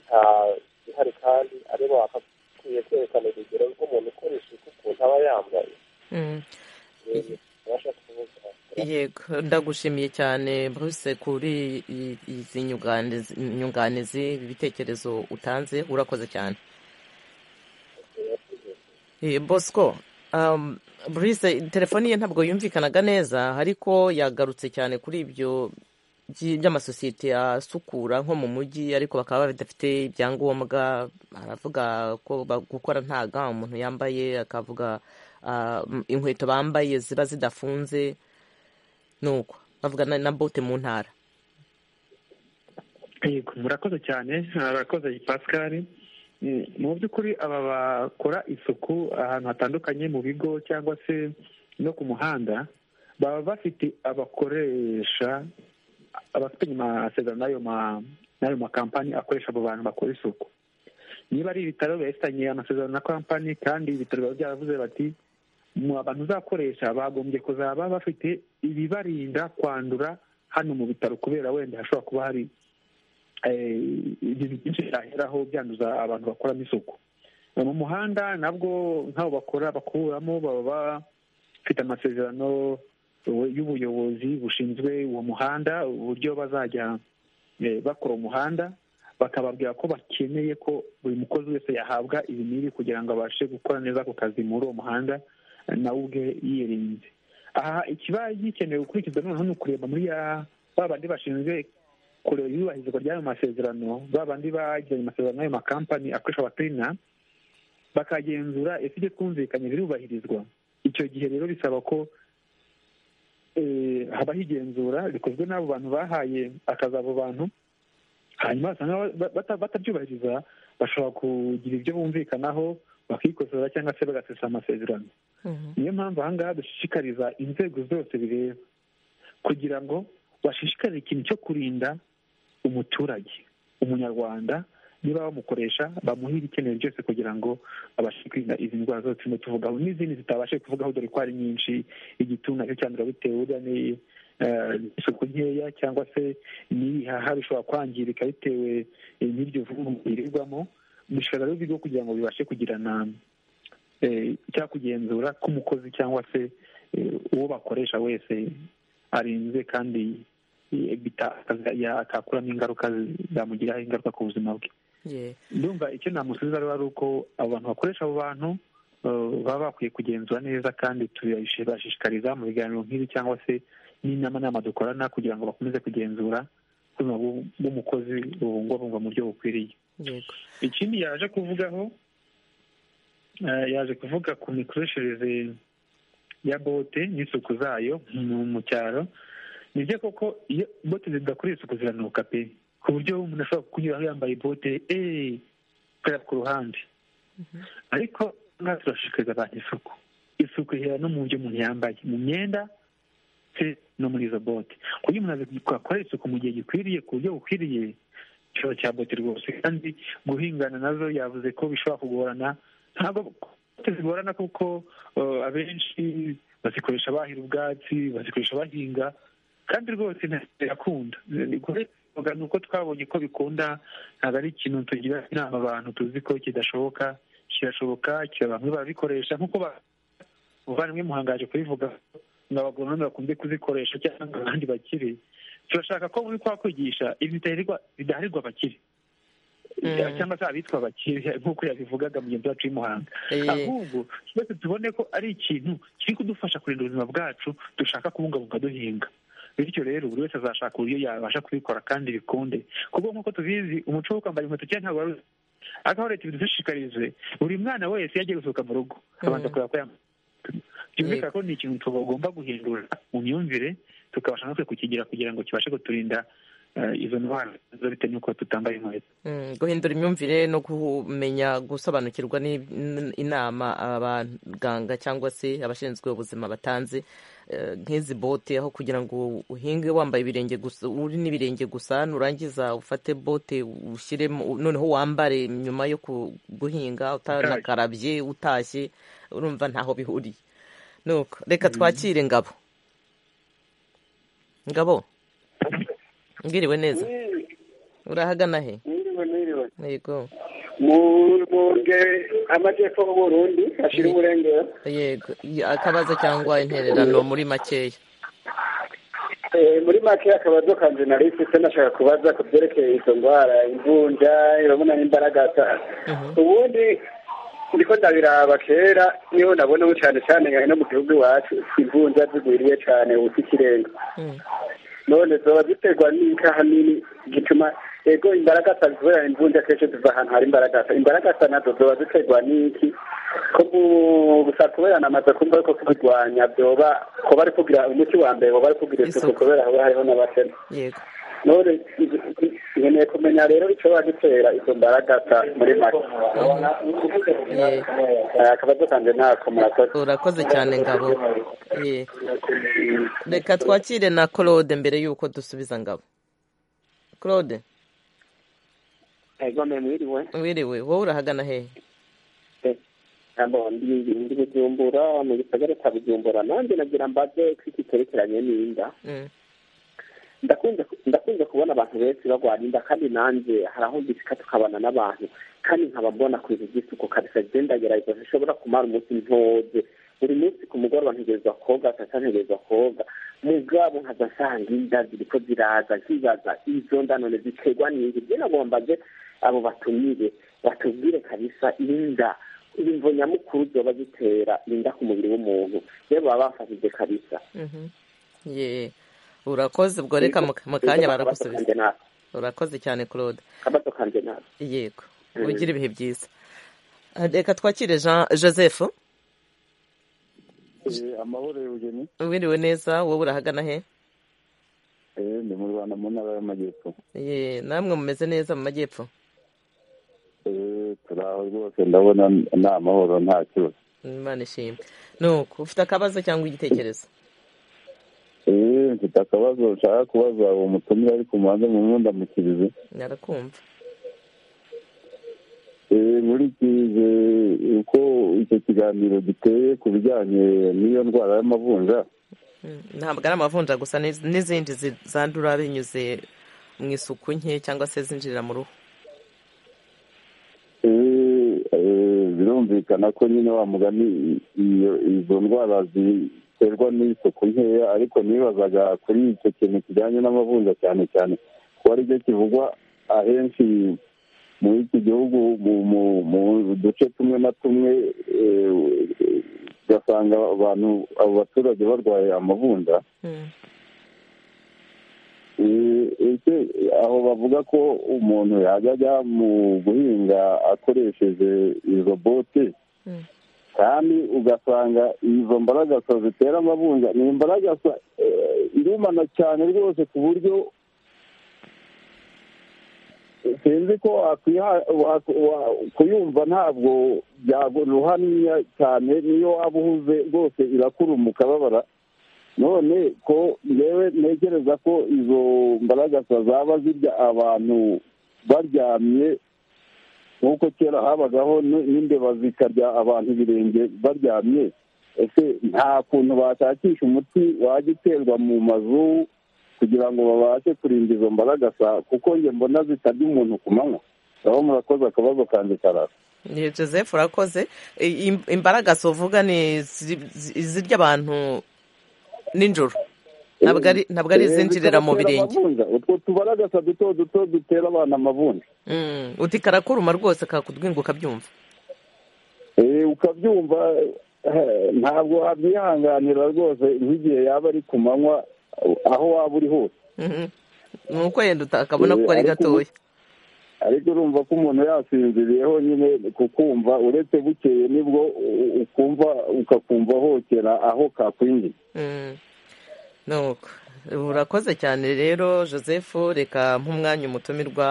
nta gihari kandi ari bakwiye kwerekana urugero rw'umuntu ukora isuku ukuntu aba yambaye abasha kuvuga yego ndagushimiye cyane bruce kuri i- izi nyunganizi- nyunganizi ibitekerezo utanze urakoze cyane Eh, bosco um, bruce telefoni ye ntabwo yumvikanaga neza ariko yagarutse cyane kuri ibyo by- by'amasosiyete asukura nko mu mujyi ariko bakaba badafite ibyangombwa aravuga ko ba- gukora nta ga umuntu yambaye akavuga ah, m- inkweto bambaye ziba zidafunze nuko bavuga na, na bote mu ntara yego murakoze cyane murakoze pascal Mm, mu by'ukuri aba bakora isuku ahantu hatandukanye mu bigo cyangwa se no ku muhanda baba bafite abakoresha abafitanye amasezerano n'ayo ma- n'ayo makampani akoresha abo bantu bakora isuku niba ari ibitaro bifitanye amasezerano na kampani kandi ibitaro biba byaravuze bati mu abantu uzakoresha bagombye kuzaba bafite ibibarinda kwandura hano mu bitaro kubera wenda hashobora kuba hari eh, ibintu byinshi byaheraho byanduza abantu bakoramo isuku mu muhanda nabwo nk'abo bakora bakuramo baba bafite amasezerano eh, y'ubuyobozi bushinzwe uwo muhanda uburyo bazajya eh, bakora umuhanda bakababwira ko bakeneye ko buri mukozi wese yahabwa ibi n'ibi kugira ngo abashe gukora neza ako kazi muri uwo muhanda eh, nawe ubwe yirinze aha ikiba gikenewe gukurikizwa noneho ni ukureba muri ya ba bandi bashinzwe kureba iyubahirizwa ry'ayo masezerano ba bandi bagiranye amasezerano n'ayo makampani akoresha abaterina bakagenzura ese ibyo twumvikanye birubahirizwa icyo gihe rero bisaba ko eh, habaho igenzura rikozwe n'abo bantu bahaye akazi abo bantu hanyuma basanga ba- bata- batabyubahiriza bashobora kugira ibyo bumvikanaho bakikosora cyangwa se bagasesa amasezerano niyo mpamvu ahangaha dushishikariza inzego zose bireba kugira ngo bashishikarize ikintu cyo kurinda umuturage umunyarwanda niba bamukoresha bamuhe ibikenewe byose kugira ngo abashe kwirinda izi ndwara zose turimo tuvugaho n'izindi zitabashe kuvugaho dore ko ari nyinshi igituntu nacyo cyandura bitewe burya ni eh, isuku nkeya cyangwa se n'ibihaha bishobora kwangirika bitewe eh, n'iryo vumbi birirwamo bishobora rero ibigo kugira ngo bibashe kugirana eh, cyangwa kugenzura k'umukozi cyangwa se eh, uwo bakoresha wese arinzwe kandi eh, bita- ya- atakuramo ingaruka zamugiraho ingaruka ku buzima bwe Ye- ndumva icyo namusubiza rero ari uko abo bantu bakoresha abo bantu eh, baba bakwiye kugenzura neza kandi tubashishikariza mu biganiro nk'ibi cyangwa se n'inama nama dukorana kugira ngo bakomeze kugenzura ubuzima bw'u- bw'umukozi bubungwabungwa mu buryo bukwiriye yego ikindi yaje kuvugaho eh, yaje kuvuga ku mikoreshereze ya bote n'isuku zayo mu mu cyaro ni byo koko iyo bote zidakorewe isuku ziranuka pe ku buryo umuntu ashobora kunyuraho yambaye bote eee tukajya ku ruhande ariko natwe turashishikariza abantu isuku isuku ihera no mu byo umuntu yambaye mu myenda ndetse no muri izo bote kuko iyo umuntu akorera isuku mu gihe gikwiriye ku buryo bukwiriye ikibazo cya bote rwose kandi guhingana nazo yavuze ko bishobora kugorana ntabwo bote zigorana kuko abenshi bazikoresha bahira ubwatsi bazikoresha bahinga kandi rwose ntirakunda ni uko twabonye ko bikunda ntabwo ari ikintu tugira inama abantu tuzi ko kidashoboka kirashoboka bamwe barabikoresha nk'uko bavandimwe muhangaje kubivuga ngo abagoronome bakunze kuzikoresha cyangwa abandi bakiri turashaka ko muri kwa kwigisha ibi bidaharirwa abakiri cyangwa se abitwa abakiri nk'uko yabivugaga mugenzi wacu w'imuhanga ahubwo twese tubone ko ari ikintu kiri kudufasha kurinda ubuzima bwacu dushaka kubungabunga duhinga bityo rero buri wese azashaka uburyo yabasha kubikora kandi bikunde kuko nk'uko tubizi umuco wo kwambara inkweto cyangwa ntabwo wari akaho leta ibidushishikarize buri mwana wese iyo agiye gusohoka mu rugo abanza kureba ko yambaye byumvikana ko ni ikintu tugomba guhindura mu myumvire tukabasha natwe kukigira kugira ngo kibashe kuturinda izo ndwara bitewe n'uko tutambaye inkweto guhindura imyumvire no kumenya gusobanukirwa n'inama abaganga cyangwa se abashinzwe ubuzima batanze nk'izi bote aho kugira ngo uhinge wambaye ibirenge gusa uri n'ibirenge gusa nurangiza ufate bote ushyiremo noneho wambare nyuma yo guhinga utanakarabye utashye urumva ntaho bihuriye nuko reka twakire ngabo ngabo mbwiriwe neza urahagana he mwiriwe mwiriwe yego munge amajyepfo y'uburundi ashyira umurengera yego akabazo cyangwa intererano muri makeya muri makeya akabazo kanjye nari mfite nashaka kubaza ku byerekeye izo ndwara imvunja irabona n'imbaraga ubundi ndiko ndabiraba kera niho nabonaho cyane cyane no mu gihugu iwacu imvunja zigwiriye cyane ubusa ikirenga none zoba ziterwa n'ikaha nini gituma ego imbaragasa kubera imvunja kenshi ziva ahantu hari imbaragasa imbaragasa nazo zoba ziterwa n'iki ko gusa kubera namaze kumva yuko kubirwanya byoba ko bari kugira umuti wa mbere bo bari kugira isuku kubera haba hariho n'abakene none nkeneye kumenya rero icyo bagitera izo mbaragasa muri make akabazo kanjye ntako murakoze urakoze cyane ngabo reka twakire na claude mbere y'uko dusubiza ngabo claude egome mwiriwe wiriwe wowe urahagana hehe ndi bujumbura mu gisagara cya bujumbura nanjye nagira mbaze ko iki cyerekeranye n'inda ndakunze kubona abantu benshi barwara inda kandi nanjye hari aho mbisika tukabana n'abantu kandi nkaba mbona ku bintu by'isuku kabisa byo ndagerageza zishobora kumara umunsi ntoze buri munsi ku mugoroba ntegerezwa koga sasa ntegerezwa koga mugabo nkaza nsanga inda ziriko ziraza nkibaza izo nda none ziterwa n'ingi byo nagombaje abo batumire batubwire kabisa inda imvo nyamukuru zoba zitera inda ku mubiri w'umuntu rero baba bafashije kabisa yeah. urakoze ubwo reka mu kanya baragusubiza urakoze cyane claude yego ugira ibihe byiza reka twakire jean joseph amahoro y'ubugeni wiriwe neza wowe urahagana he ndi mu rwanda mu ntara y'amajyepfo namwe mumeze neza mu majyepfo turi aho rwose ndabona ni amahoro nta kibazo imana ishimwe nuko ufite akabazo cyangwa igitekerezo mfite akabazo nshaka kubaza uwo mutumire ariko mubanze mu mwenda mukirize narakumva nkurikize uko icyo kiganiro giteye ku bijyanye n'iyo ndwara y'amavunja ntabwo ari amavunja gusa n'izindi zandura binyuze mu isuku nke cyangwa se zinjirira mu ruhu birumvikana ko nyine wa mugani izo ndwara ziterwa n'isuku nkeya ariko nibazaga kuri icyo kintu kijyanye n'amavunja cyane cyane ko aribyo kivugwa ahenshi muri iki gihugu mu duce tumwe na tumwe ugasanga abantu abo baturage barwaye amavunja aho bavuga ko umuntu yajya ajya mu guhinga akoresheje izo bote kandi ugasanga izo mbaragasa zitera amavunja ni imbaragasa irumana cyane rwose ku buryo sinzi ko kuyumva ntabwo ruhaniya cyane niyo waba uhuze rwose irakurumuka babara none ko yewe ntekereza ko izo mbaragasa zaba zirya abantu baryamye nk'uko kera habagaho n'imbeba zikarya abantu ibirenge baryamye ese nta kuntu bashakisha umuti wajya uterwa mu mazu kugira ngo babashe kurinda izo mbaragasa kuko njye mbona zitarya umuntu ku manywa aho murakoze akabazo kanjye karara ni joseph urakoze imbaragasa uvuga ni izirya abantu nijoro ntabwo ari izinjirira mu birenge utwo tubaragasa duto duto dutera abana amavunja uti karakuruma rwose kakudwinga ukabyumva ukabyumva ntabwo wabyihanganira rwose nk'igihe yaba ari ku manywa aho waba uri hose ni uko yenda utakabona ko ari gatoya ariko urumva ko umuntu yasinziriyeho nyine kukumva uretse bukeye nibwo ukumva ukakumva hokera aho kakwinjiye urakoze cyane rero joseph reka nk'umwanya umutumirwa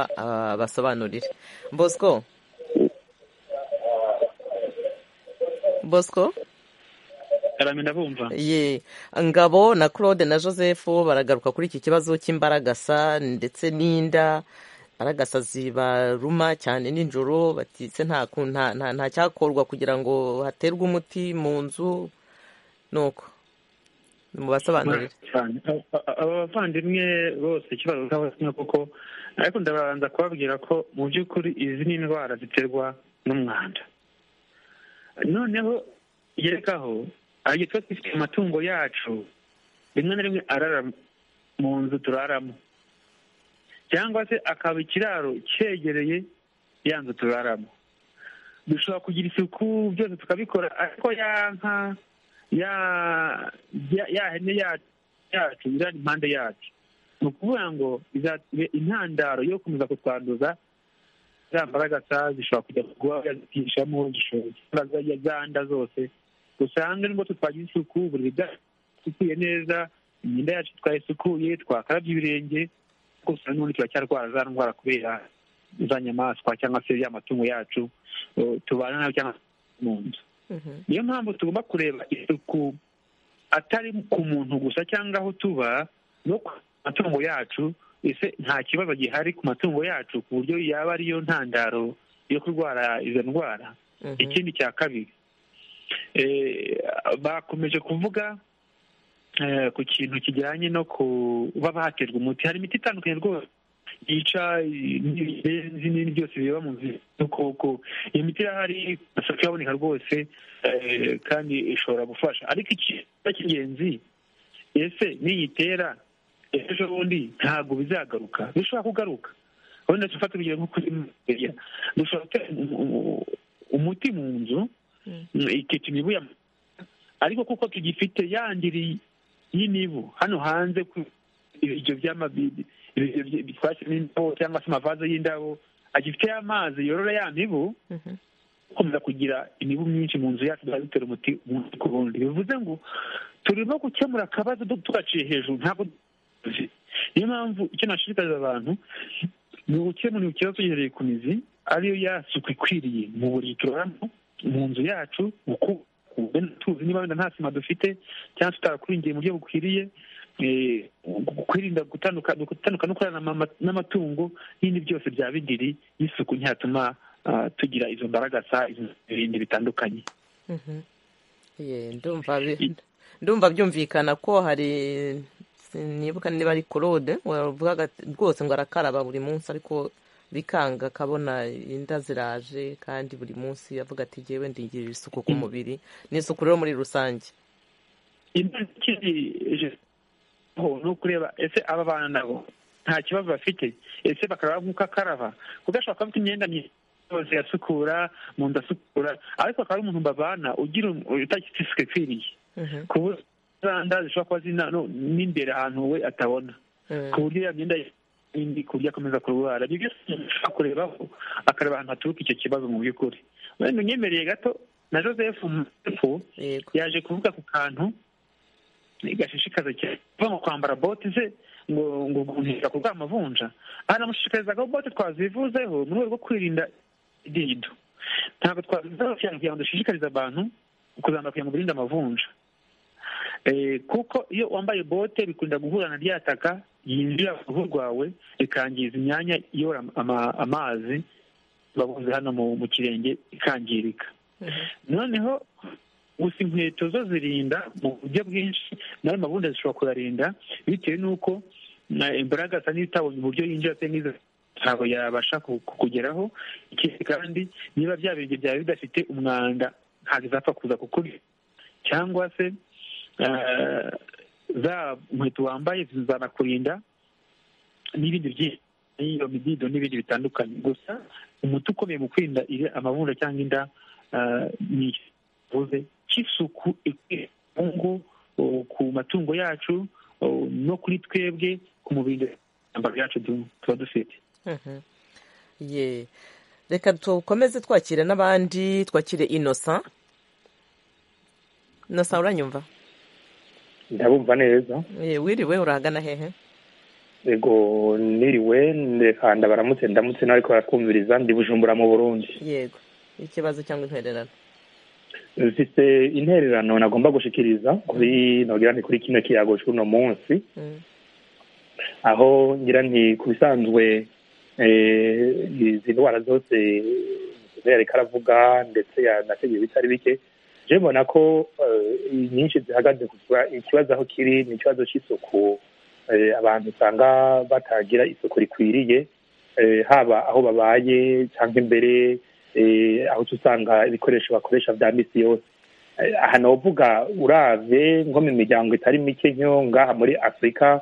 basobanurire bosco bosco ye ngabo na claude na joseph baragaruka kuri iki kibazo cy'imbaragasa ndetse n'inda imbaragasa zibaruma cyane nijoro batitse nta cyakorwa kugira ngo haterwe umuti mu nzu nuko mubasobanurire aba bavandimwe bose kimwe kuko ariko ndabanza kubabwira ko mu by'ukuri izi ni indwara ziterwa n'umwanda noneho yerekaho hari igihe tuba dufite amatungo yacu rimwe na rimwe arara mu nzu turaramo cyangwa se akaba ikiraro cyegereye ya nzu turaramo dushobora kugira isuku byose tukabikora ariko ya nka ya hene yacu iri impande yacu ni ukuvuga ngo izatube intandaro yo gukomeza kutwanduza za mbaragasa zishobora kujya kuba yazitishamo zishobora zanda zose usanga nubwo twagira isuku buri bwasukuye neza imyenda yacu twayisukuye twakarabye ibirenge kuko usanga n'ubundi turacyarwara za ndwara kubera za nyamaswa cyangwa se ya matungo yacu tubana nayo cyangwa mu nzu niyo mpamvu tugomba kureba isuku atari ku muntu gusa cyangwa aho tuba no ku matungo yacu ese nta kibazo gihari ku matungo yacu ku buryo yaba ariyo ntandaro yo kurwara izo ndwara ikindi cya kabiri bakomeje kuvuga ku kintu kijyanye no kuba baterwa umuti hari imiti itandukanye rwose yica ibirenzi n'ibindi byose bireba mu nzu y'udukoko iyo miti irahari isoko iraboneka rwose kandi ishobora gufasha ariko ikibazo cy'ingenzi ese niyitera ejo bundi ntabwo bizagaruka bishobora kugaruka wenda tufata urugero nko kuri miriya dushobora gutera umuti mu nzu ikitimibuya ariko kuko tugifite yandiri y'imibu hano hanze ku ibiryo by'amabidi bitwashyemo indabo cyangwa se amavaze y'indabo agifite amazi yorora ya mibu gukomeza kugira imibu myinshi mu nzu yacu dutera umuti umunsi ku wundi bivuze ngo turimo gukemura akabazo tugaciye hejuru ntabwo niyo mpamvu icyo nashishikariza abantu ni ugukemura ikibazo tugihereye ku mizi ariyo yasuku ikwiriye mu buri turaramo mu nzu yacu tuzi niba wenda nta sima dufite cyangwa tutarakuringiye mu buryo bukwiriye kwirinda gutandukana no kurana n'amatungo n'ibindi byose byaba indiri y'isuku ntiyatuma tugira izo mbaragasa ibindi bitandukanye ndumva byumvikana ko hari nibuka niba ari claude wavugaga rwose ngo arakaraba buri munsi ariko bikanga akabona inda ziraje kandi buri munsi yavuga ati ngewe ndingirira isuku ku mubiri n'isuku rero muri rusange ni ukureba ese aba bana nabo nta kibazo bafite ese bakaraba nk'uko akaraba kuko ashobora kuba afite imyenda myiza yasukura mu nda asukura ariko akaba ari umuntu babana ugira utakitse isuku ikwiriye ku buryo nda zishobora kuba zina n'imbere ahantu we atabona ku buryo ya myenda n'indi ku buryo akomeza kurwara ibyo byose ushobora kurebaho akareba ahantu haturuka icyo kibazo mu by'ukuri wenda unyemereye gato na joseph mupfu yaje kuvuga ku kantu gashishikaza cyane kuva mu kwambara bote ze ngo ngo guhungira ku bw'amavunja anamushishikarizaga bote twazivuzeho mu rwego rwo kwirinda idido ntabwo twazivuzeho cyane kugira ngo dushishikarize abantu kuzamura kugira ngo birinde amavunja kuko iyo wambaye bote bikunda guhura na ryataka yinjira mu ruhu rwawe rikangiza imyanya iyobora amazi babuze hano mu kirenge ikangirika noneho gusa inkweto zo zirinda mu buryo bwinshi nawe mabunda zishobora kuyarinda bitewe n'uko imbaraga asa n'itabonye uburyo yinjira se n'izo ntabwo yabasha kugeraho ikindi kandi niba bya birenge byaba bidafite umwanda ntabwo izapfa kuza kukurya cyangwa se za nkweto wambaye zizanakurinda n'ibindi byinshi n'iyo midido n'ibindi bitandukanye gusa umuti ukomeye mu kwirinda amavunja cyangwa inda ni tuvuze cy'isuku ikwiye mu ngo ku matungo yacu no kuri twebwe ku mubiri imyambaro yacu tuba dufite reka dukomeze twakire n'abandi twakire inosa inosa uranyumva ndabumva neza wiriwe urahagana hehe yego niriwe ndekanda baramutse ndamutse nawe ariko baratwumviriza ndi bujumbura mu burundi yego ikibazo cyangwa intererano mfite intererano nagomba gushikiriza kuri ntabwo ni kuri kino kiyago cy'uno munsi aho ngira nti ku bisanzwe izi ndwara zose yareka aravuga ndetse yanategeye bitari bike jewe mbona ko nyinshi zihagaze ikibazo aho kiri ni ikibazo cy'isuku abantu usanga batagira isuku rikwiriye haba aho babaye cyangwa imbere aho usanga ibikoresho bakoresha bya minsi yose aha navuga urave nko mu miryango itari mike nyo ngaha muri afurika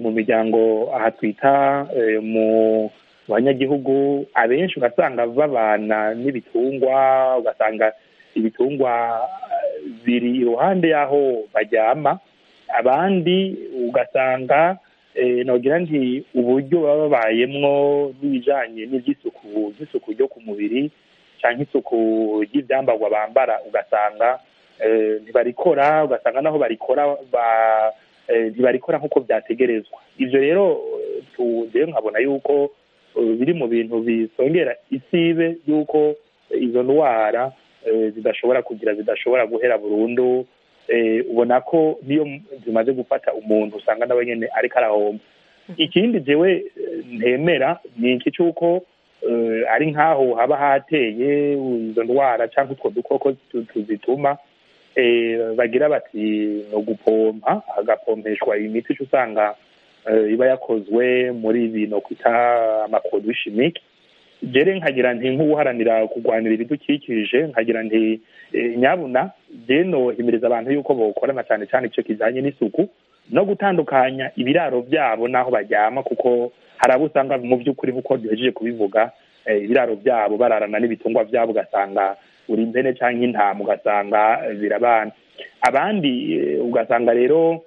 mu miryango aha twita mu banyagihugu abenshi ugasanga babana n'ibitungwa ugasanga ibitungwa biri iruhande y'aho baryama abandi ugasanga nagira nti uburyo baba babayemwo n'ibijyanye n'iby'isuku by'isuku ryo ku mubiri cyangwa isuku ry'ibyambarwa bambara ugasanga ntibarikora ugasanga naho barikora ntibarikora nk'uko byategerezwa ibyo rero tugewe nkabona yuko biri mu bintu bisongera isibe y'uko izo ndwara zidashobora kugira zidashobora guhera burundu ubona ko niyo zimaze gufata umuntu usanga nawe nyine ariko arahomba ikindi ngewe ntemera ni iki cy'uko ari nk'aho haba hateye izo ndwara cyangwa utwo dukoko tuzituma bagira bati ni ugupompa hagapompeshwa imiti usanga iba yakozwe muri bino kwita amakodi shimike jere nkagira nti nk'uharanira kurwanira ibidukikije nkagira nti nyabuna jeno himiriza abantu yuko bokorana cyane cyane icyo kijyanye n'isuku no gutandukanya ibiraro byabo n'aho baryama kuko hari abo usanga mu by'ukuri nk'uko duhejeje kubivuga ibiraro byabo bararana n'ibitungwa byabo ugasanga uri impene cyangwa intama ugasanga zirabana abandi ugasanga rero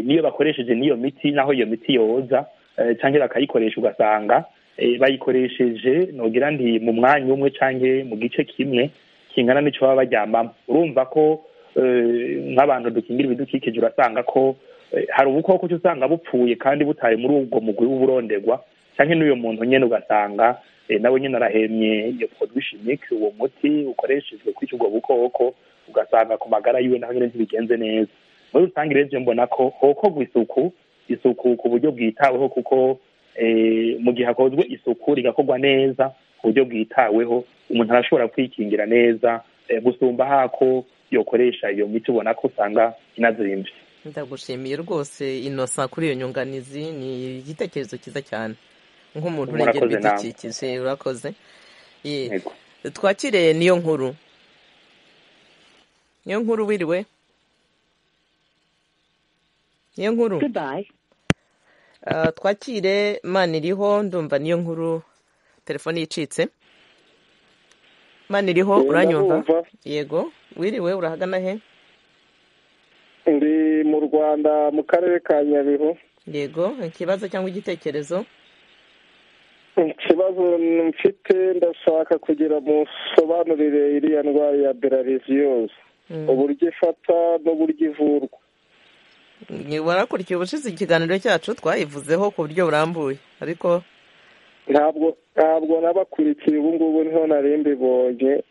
niyo bakoresheje n'iyo miti naho iyo miti yoza cyangwa bakayikoresha ugasanga bayikoresheje ntugira nti mu mwanya umwe cyangwa mu gice kimwe kingana n'icyo baba baryamamo urumva ko nk'abantu dukingira ibidukikije urasanga ko hari ubukoko usanga bupfuye kandi butari muri ubwo mugwi w'uburonderwa cyangwa n'uyu muntu nyine ugasanga nawe nyine arahemye iyo produshimike uwo muti ukoreshejwe kwica ubwo bukoko ugasanga ku magara yiwe naho nyine ntibigenze neza muri rusange rero mbona ko hokorwa isuku isuku ku buryo bwitaweho kuko mu gihe hakozwe isuku rigakorwa neza ku buryo bwitaweho umuntu arashobora kwikingira neza gusumba hako yokoresha iyo miti ubona ko usanga inazimbye ndagushimiye rwose inosa kuri iyo nyunganizi ni igitekerezo cyiza cyane nk'umuntu urengera ibidukikije urakoze twakire niyo nkuru niyo nkuru wiriwe niyo nkuru twakire mani iriho ndumva niyo nkuru telefone yicitse mani iriho uranyumva yego wiriwe urahagana he ndi mu rwanda mu karere ka nyabihu yego ikibazo cyangwa igitekerezo ikibazo mfite ndashaka kugira musobanurire iriya ndwara ya berariziyoze uburyo ifata n'uburyo ivurwa barakurikiye ubushize ikiganiro cyacu twayivuzeho ku buryo burambuye ariko ntabwo ntabwo nabakurikiye ubu ngubu niho nari mbibonye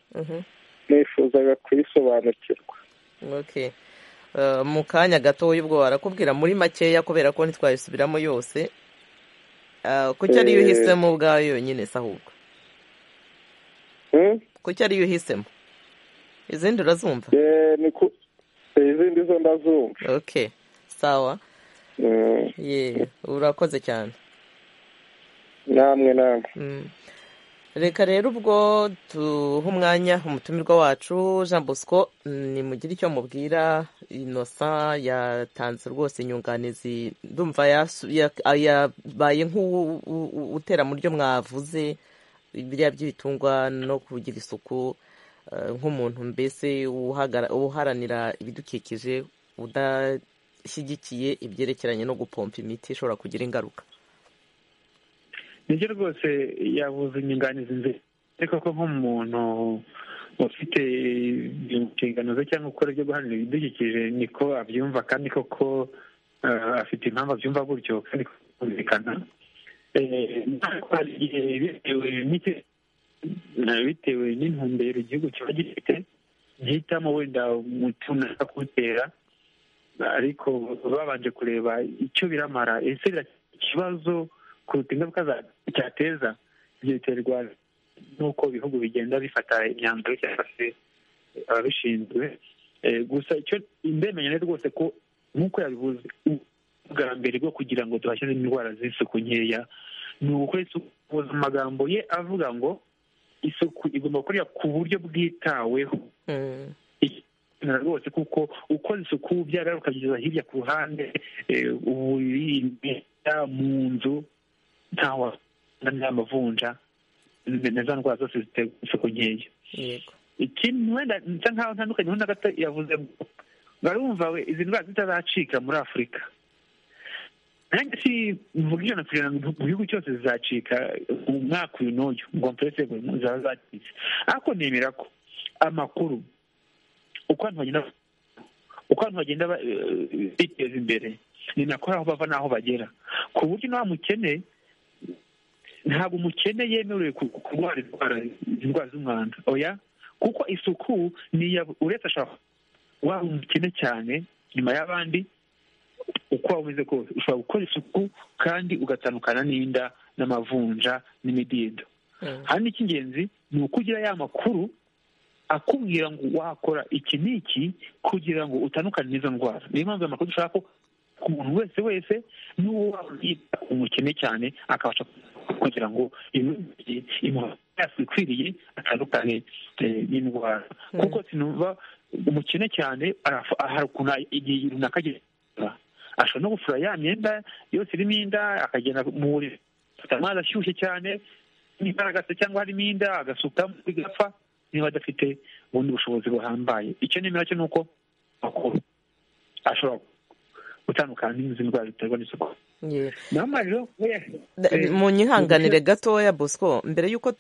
nifuzaga kuyisobanukirwa mu kanya gatoya ubwo barakubwira muri makeya kubera ko ntitwayisubiramo yose kuki ariyo uhisemo ubwayo yonyine se ahubwo kuki ariyo uhisemo izindi urazumva izindi zo ndazumva ok sawa ye urakoze cyane namwe namwe reka rero ubwo duha umwanya umutumirwa wacu jean bosco nimugire icyo mubwira inosa yatanze rwose inyunganizi ndumva yabaye nk'utera mu ryo mwavuze biriya by'ibitungwa no kugira isuku nk'umuntu mbese uharanira ibidukikije udashyigikiye ibyerekeranye no gupompa imiti ishobora kugira ingaruka nibyo rwose yavuze inyunganizi nziza ariko ko nk'umuntu ufite inshingano ze cyangwa gukora ibyo guharanira ibidukikije niko abyumva kandi koko afite impamvu abyumva gutyo kandi kumvikana bitewe n'intumbero igihugu kiba gifite gihitamo wenda umuti unashaka kuwutera ariko babanje kureba icyo biramara ese ikibazo kuruta ingaruka cyateza ibyo biterwa n'uko ibihugu bigenda bifata imyanzuro cyangwa se ababishinzwe gusa icyo ndemenya rwose ko nk'uko yabivuze ubwa mbere bwo kugira ngo duhashye indwara z'isuku nkeya ni ugukora isuku amagambo ye avuga ngo isuku igomba gukorera ku buryo bwitaweho rwose kuko ukoze isuku byara ukageza hirya ku ruhande uburiri mu nzu ntawe n'amavunja za ndwara zose zitera isuku nkeya ikintu wenda nsa nkaho ntandukanye na gato yavuze ngo barumva we izi ndwara zitazacika muri afurika nanjye si mvuga ijana ku ijana mu gihugu cyose zizacika mu mwaka uyu n'uyu ngo mpurese zaba zacitse ariko nemera ko amakuru uko abantu bagenda uko abantu bagenda biteza imbere ni nako aho bava n'aho bagera ku buryo nta mukene ntabwo umukene yemerewe kurwara indwara z'umwanda oya kuko isuku niya uretse ashaka waba umukene cyane nyuma y'abandi uko waba umeze kose ushobora gukora isuku kandi ugatandukana n'inda n'amavunja n'imidido hano icy'ingenzi ni uko ugira ya makuru akubwira ngo wakora iki n'iki kugira ngo utandukane n'izo ndwara niyo mpamvu amakuru dushaka ko ku muntu wese wese n'uwo yita umukene cyane akabasha kugira ngo imyaka ikwiriye atandukane n'indwara kuko sinumva umukene cyane hari ukuntu igihe runaka ashobora no gufura ya myenda yose irimo inda akagenda mu buriri afite amazi ashyushye cyane n'imbaraga cyangwa harimo inda agasukamo bigapfa niba adafite ubundi bushobozi buhambaye icyo nemera cyo ni uko makuru ashobora gutandukana n'izi ndwara ziterwa n'isuku mu nyihanganire gatoya bosco mbere y'uko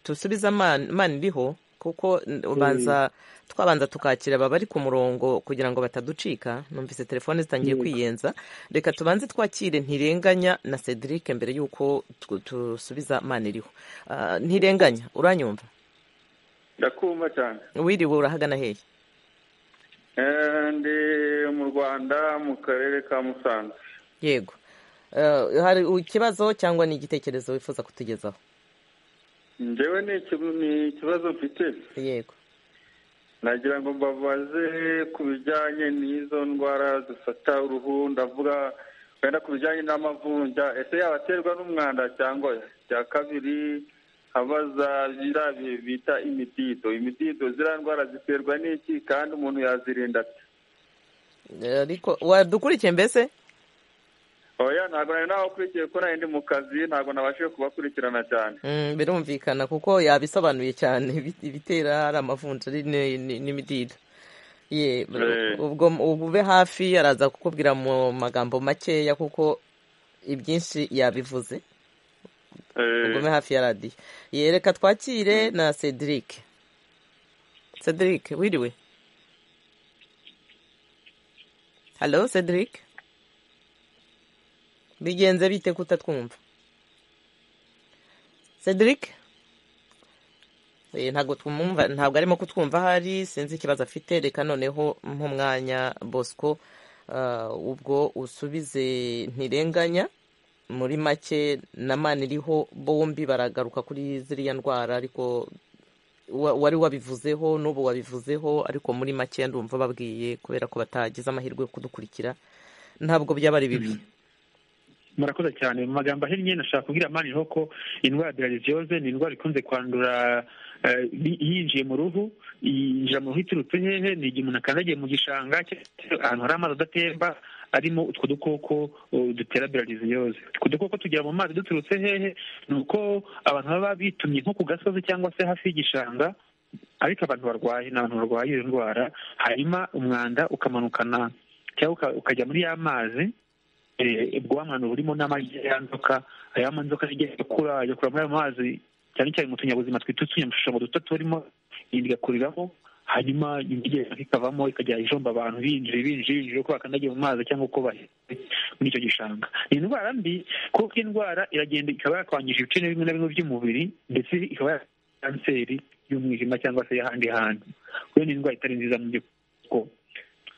dusubiza amana iriho kuko ubanza twabanza tukakira aba bari ku murongo kugira ngo bataducika numvise telefone zitangiye kwiyenza reka tubanze twakire ntirenganya na cedric mbere y'uko dusubiza amana iriho ntirenganya uranyumva ndakumva cyane wiriwe urahagana hehe ndi mu rwanda mu karere ka musanze yego hari ikibazo cyangwa ni igitekerezo wifuza kutugezaho njyewe ni ikibazo mfite yego nagira ngo mbabaze ku bijyanye n'izo ndwara zifata uruhu ndavuga wenda ku bijyanye n'amavunja ese yabaterwa n'umwanda cyangwa cya kabiri abaza biriya bita imidido imidido ziriya ndwara ziterwa n'iki kandi umuntu yazirinda ati ariko wadukurikiye mbese oya ntabwo nari nabakurikiye kuko nari ndi mu kazi ntabwo nabashije kubakurikirana cyane birumvikana kuko yabisobanuye cyane ibitera ari amavunja n'imidido ubwo ube hafi araza kukubwira mu magambo makeya kuko ibyinshi yabivuze ugume hafi ya radiyo yereka twakire na cedric cedric wiriwe halo cedric bigenze bite kutatwumva cedric ntabwo twumva ntabwo arimo kutwumva ahari sinzi ikibazo afite reka noneho nk'umwanya bosco ubwo usubize ntirenganya muri make na mani iriho bombi baragaruka kuri ziriya ndwara ariko wari wabivuzeho n'ubu wabivuzeho ariko muri make ndumva babwiye kubera ko batagize amahirwe yo kudukurikira ntabwo byaba ari bibi murakoze cyane mu magambo ahinnye nashaka kubwira mani iriho ko indwara ya dirayiziyoze ni indwara ikunze kwandura yinjiye mu ruhu yinjira mu ruhu iturutse hehe ni igihe umuntu akandagiye mu gishanga ahantu hari amazi adatemba arimo utwo dukoko dutera birariziyoze utwo dukoko tugera mu mazi duturutse hehe ni uko abantu baba bitumye nko ku gasozi cyangwa se hafi y'igishanga ariko abantu barwaye ni abantu barwaye iyo ndwara hanyuma umwanda ukamanukana cyangwa ukajya muri ya mazi ubwo mwana burimo n'amagi ya nzoka aya nzoka ajya gukura agakura muri ayo mazi cyane cyane mu tunyabuzima twita utunyamushushanyo duto turimo igakuriramo hanyuma ingegera ikavamo ikajya ijomba abantu binjiye binjiye binjiye uko bakandagiye mu mazi cyangwa uko bahetse muri icyo gishanga ni indwara mbi kuko indwara iragenda ikaba yakwangije ibice bimwe na bimwe by'umubiri ndetse ikaba yakwangiza kanseri y'umwijima cyangwa se y'ahandi hantu kubera ni indwara itari nziza mu by'uko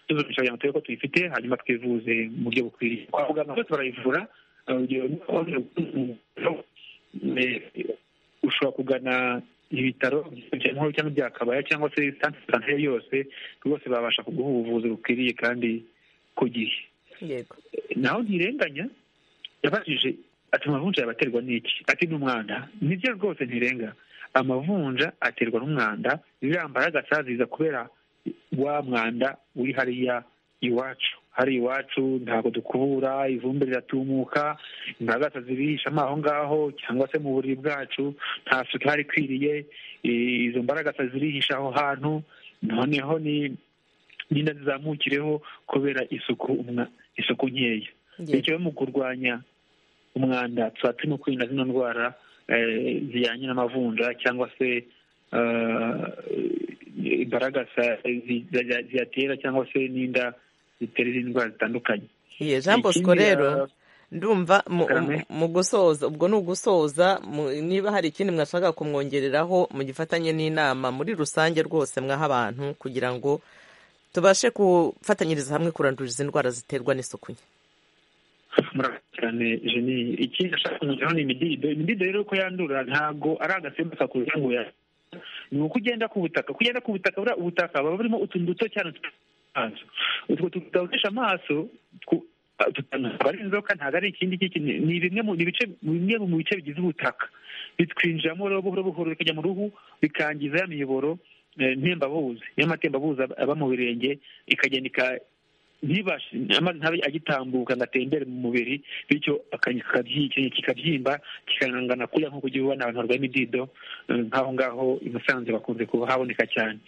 tuzabishobora kugira ko tuyifite hanyuma twivuze mu buryo bukwiriye kwa muganga bose barayivura urugero ushobora kugana ibitaro by'inkuru cyangwa ibya kabaya cyangwa se santere yose rwose babasha kuguha ubuvuzi bukwiriye kandi ku gihe naho ntirenganya yabajije ati amavunja yabaterwa n'iki ati n'umwanda nibyo rwose ntirenga amavunja aterwa n'umwanda birambara agasaziza kubera wa mwanda uri hariya iwacu hari iwacu ntabwo dukubura ivumbi riratumuka imbaraga zirihishamo aho ngaho cyangwa se mu buriri bwacu nta suku ihari ikwiriye izo mbaraga zirihisha aho hantu noneho n'inda zizamukireho kubera isuku isuku nkeya bityo mu kurwanya umwanda tuba turimo kwirinda zino ndwara zijyanye n'amavunja cyangwa se imbaraga ziyatera cyangwa se n'inda zitera indwara zitandukanye jean bosco rero ndumva mu gusoza ubwo ni ugusoza niba hari ikindi mwashaka kumwongereraho mu gifatanye n'inama muri rusange rwose mwaha abantu kugira ngo tubashe gufatanyiriza hamwe kurandura izi ndwara ziterwa n'isuku nke murakoze cyane jeni ikindi ashaka kumugeraho ni imidido imidido rero ko yandura ntabwo ari agasimba kakuruye ngo ya ni uko ugenda ku butaka uko ugenda ku butaka buriya ubutaka buba burimo utuntu duto cyane amaso utwo tutawucisha amaso aba ari inzoka ntabwo ari ikindi ni bimwe mu bice bimwe mu bice bigize ubutaka bitwinjiramo buhoro buhoro bikajya mu ruhu bikangiza ya miyoboro ntembabuzi y'amatembabuzi aba mu birenge ikagenda ntibashe amazi ntabe agitambuka ngo atembere mu mubiri bityo kikabyimba kikanangana kurya nk'uko ugiye ubona abantu barwaye imidido nk'aho ngaho i musanze bakunze kuba haboneka cyane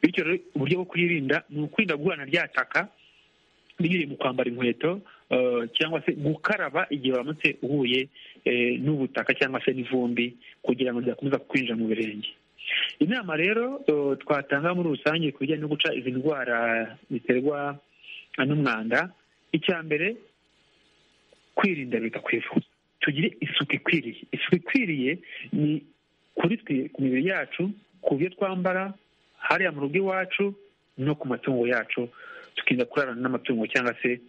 bityo rero uburyo bwo kwirinda ni ukwirinda guhana rya taka binyuriye mu kwambara inkweto cyangwa se gukaraba igihe waramutse uhuye n'ubutaka cyangwa se n'ivumbi kugira ngo ridakomeza kwinjira mu birenge inama rero twatanga muri rusange ku bijyanye no guca izi ndwara ziterwa n'umwanda icya mbere kwirinda biruta kwivuza tugire isuku ikwiriye isuku ikwiriye ni kuri twe ku mibiri yacu ku byo twambara hariya mu rugo iwacu no ku matungo yacu tukirinda kurarana n'amatungo cyangwa se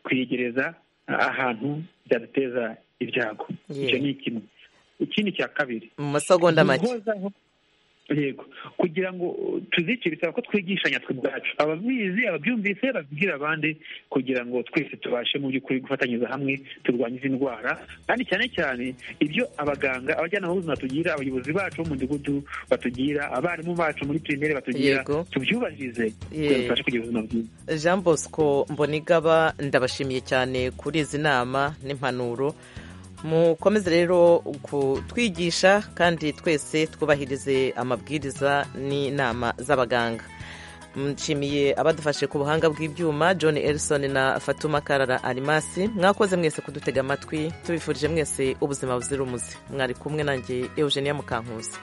kwegereza ahantu byaduteza ibyago icyo ni kimwe ikindi cya kabiri mu masegonda make yego kugira ngo tuzice bisaba ko twigishanya twe ubwacu ababizi ababyumvise babwira abandi kugira ngo twese tubashe mu by'ukuri gufatanyiriza hamwe turwanye izi ndwara kandi cyane cyane ibyo abaganga abajyanama b'ubuzima batugira abayobozi bacu b'umudugudu batugira abarimu bacu muri pirimeri batugira tubyubahirize kugira ngo tubashe kugira ubuzima bwiza jean bosco mbonigaba ndabashimiye cyane kuri izi nama n'impanuro mukomeze rero kutwigisha kandi twese twubahirize amabwiriza n'inama z'abaganga nshimiye abadufashe ku buhanga bw'ibyuma john elson na fatuma karara arimasi mwakoze mwese kudutega amatwi tubifurije mwese ubuzima buzira umuze mwari kumwe nanjye eugenia mukankuzi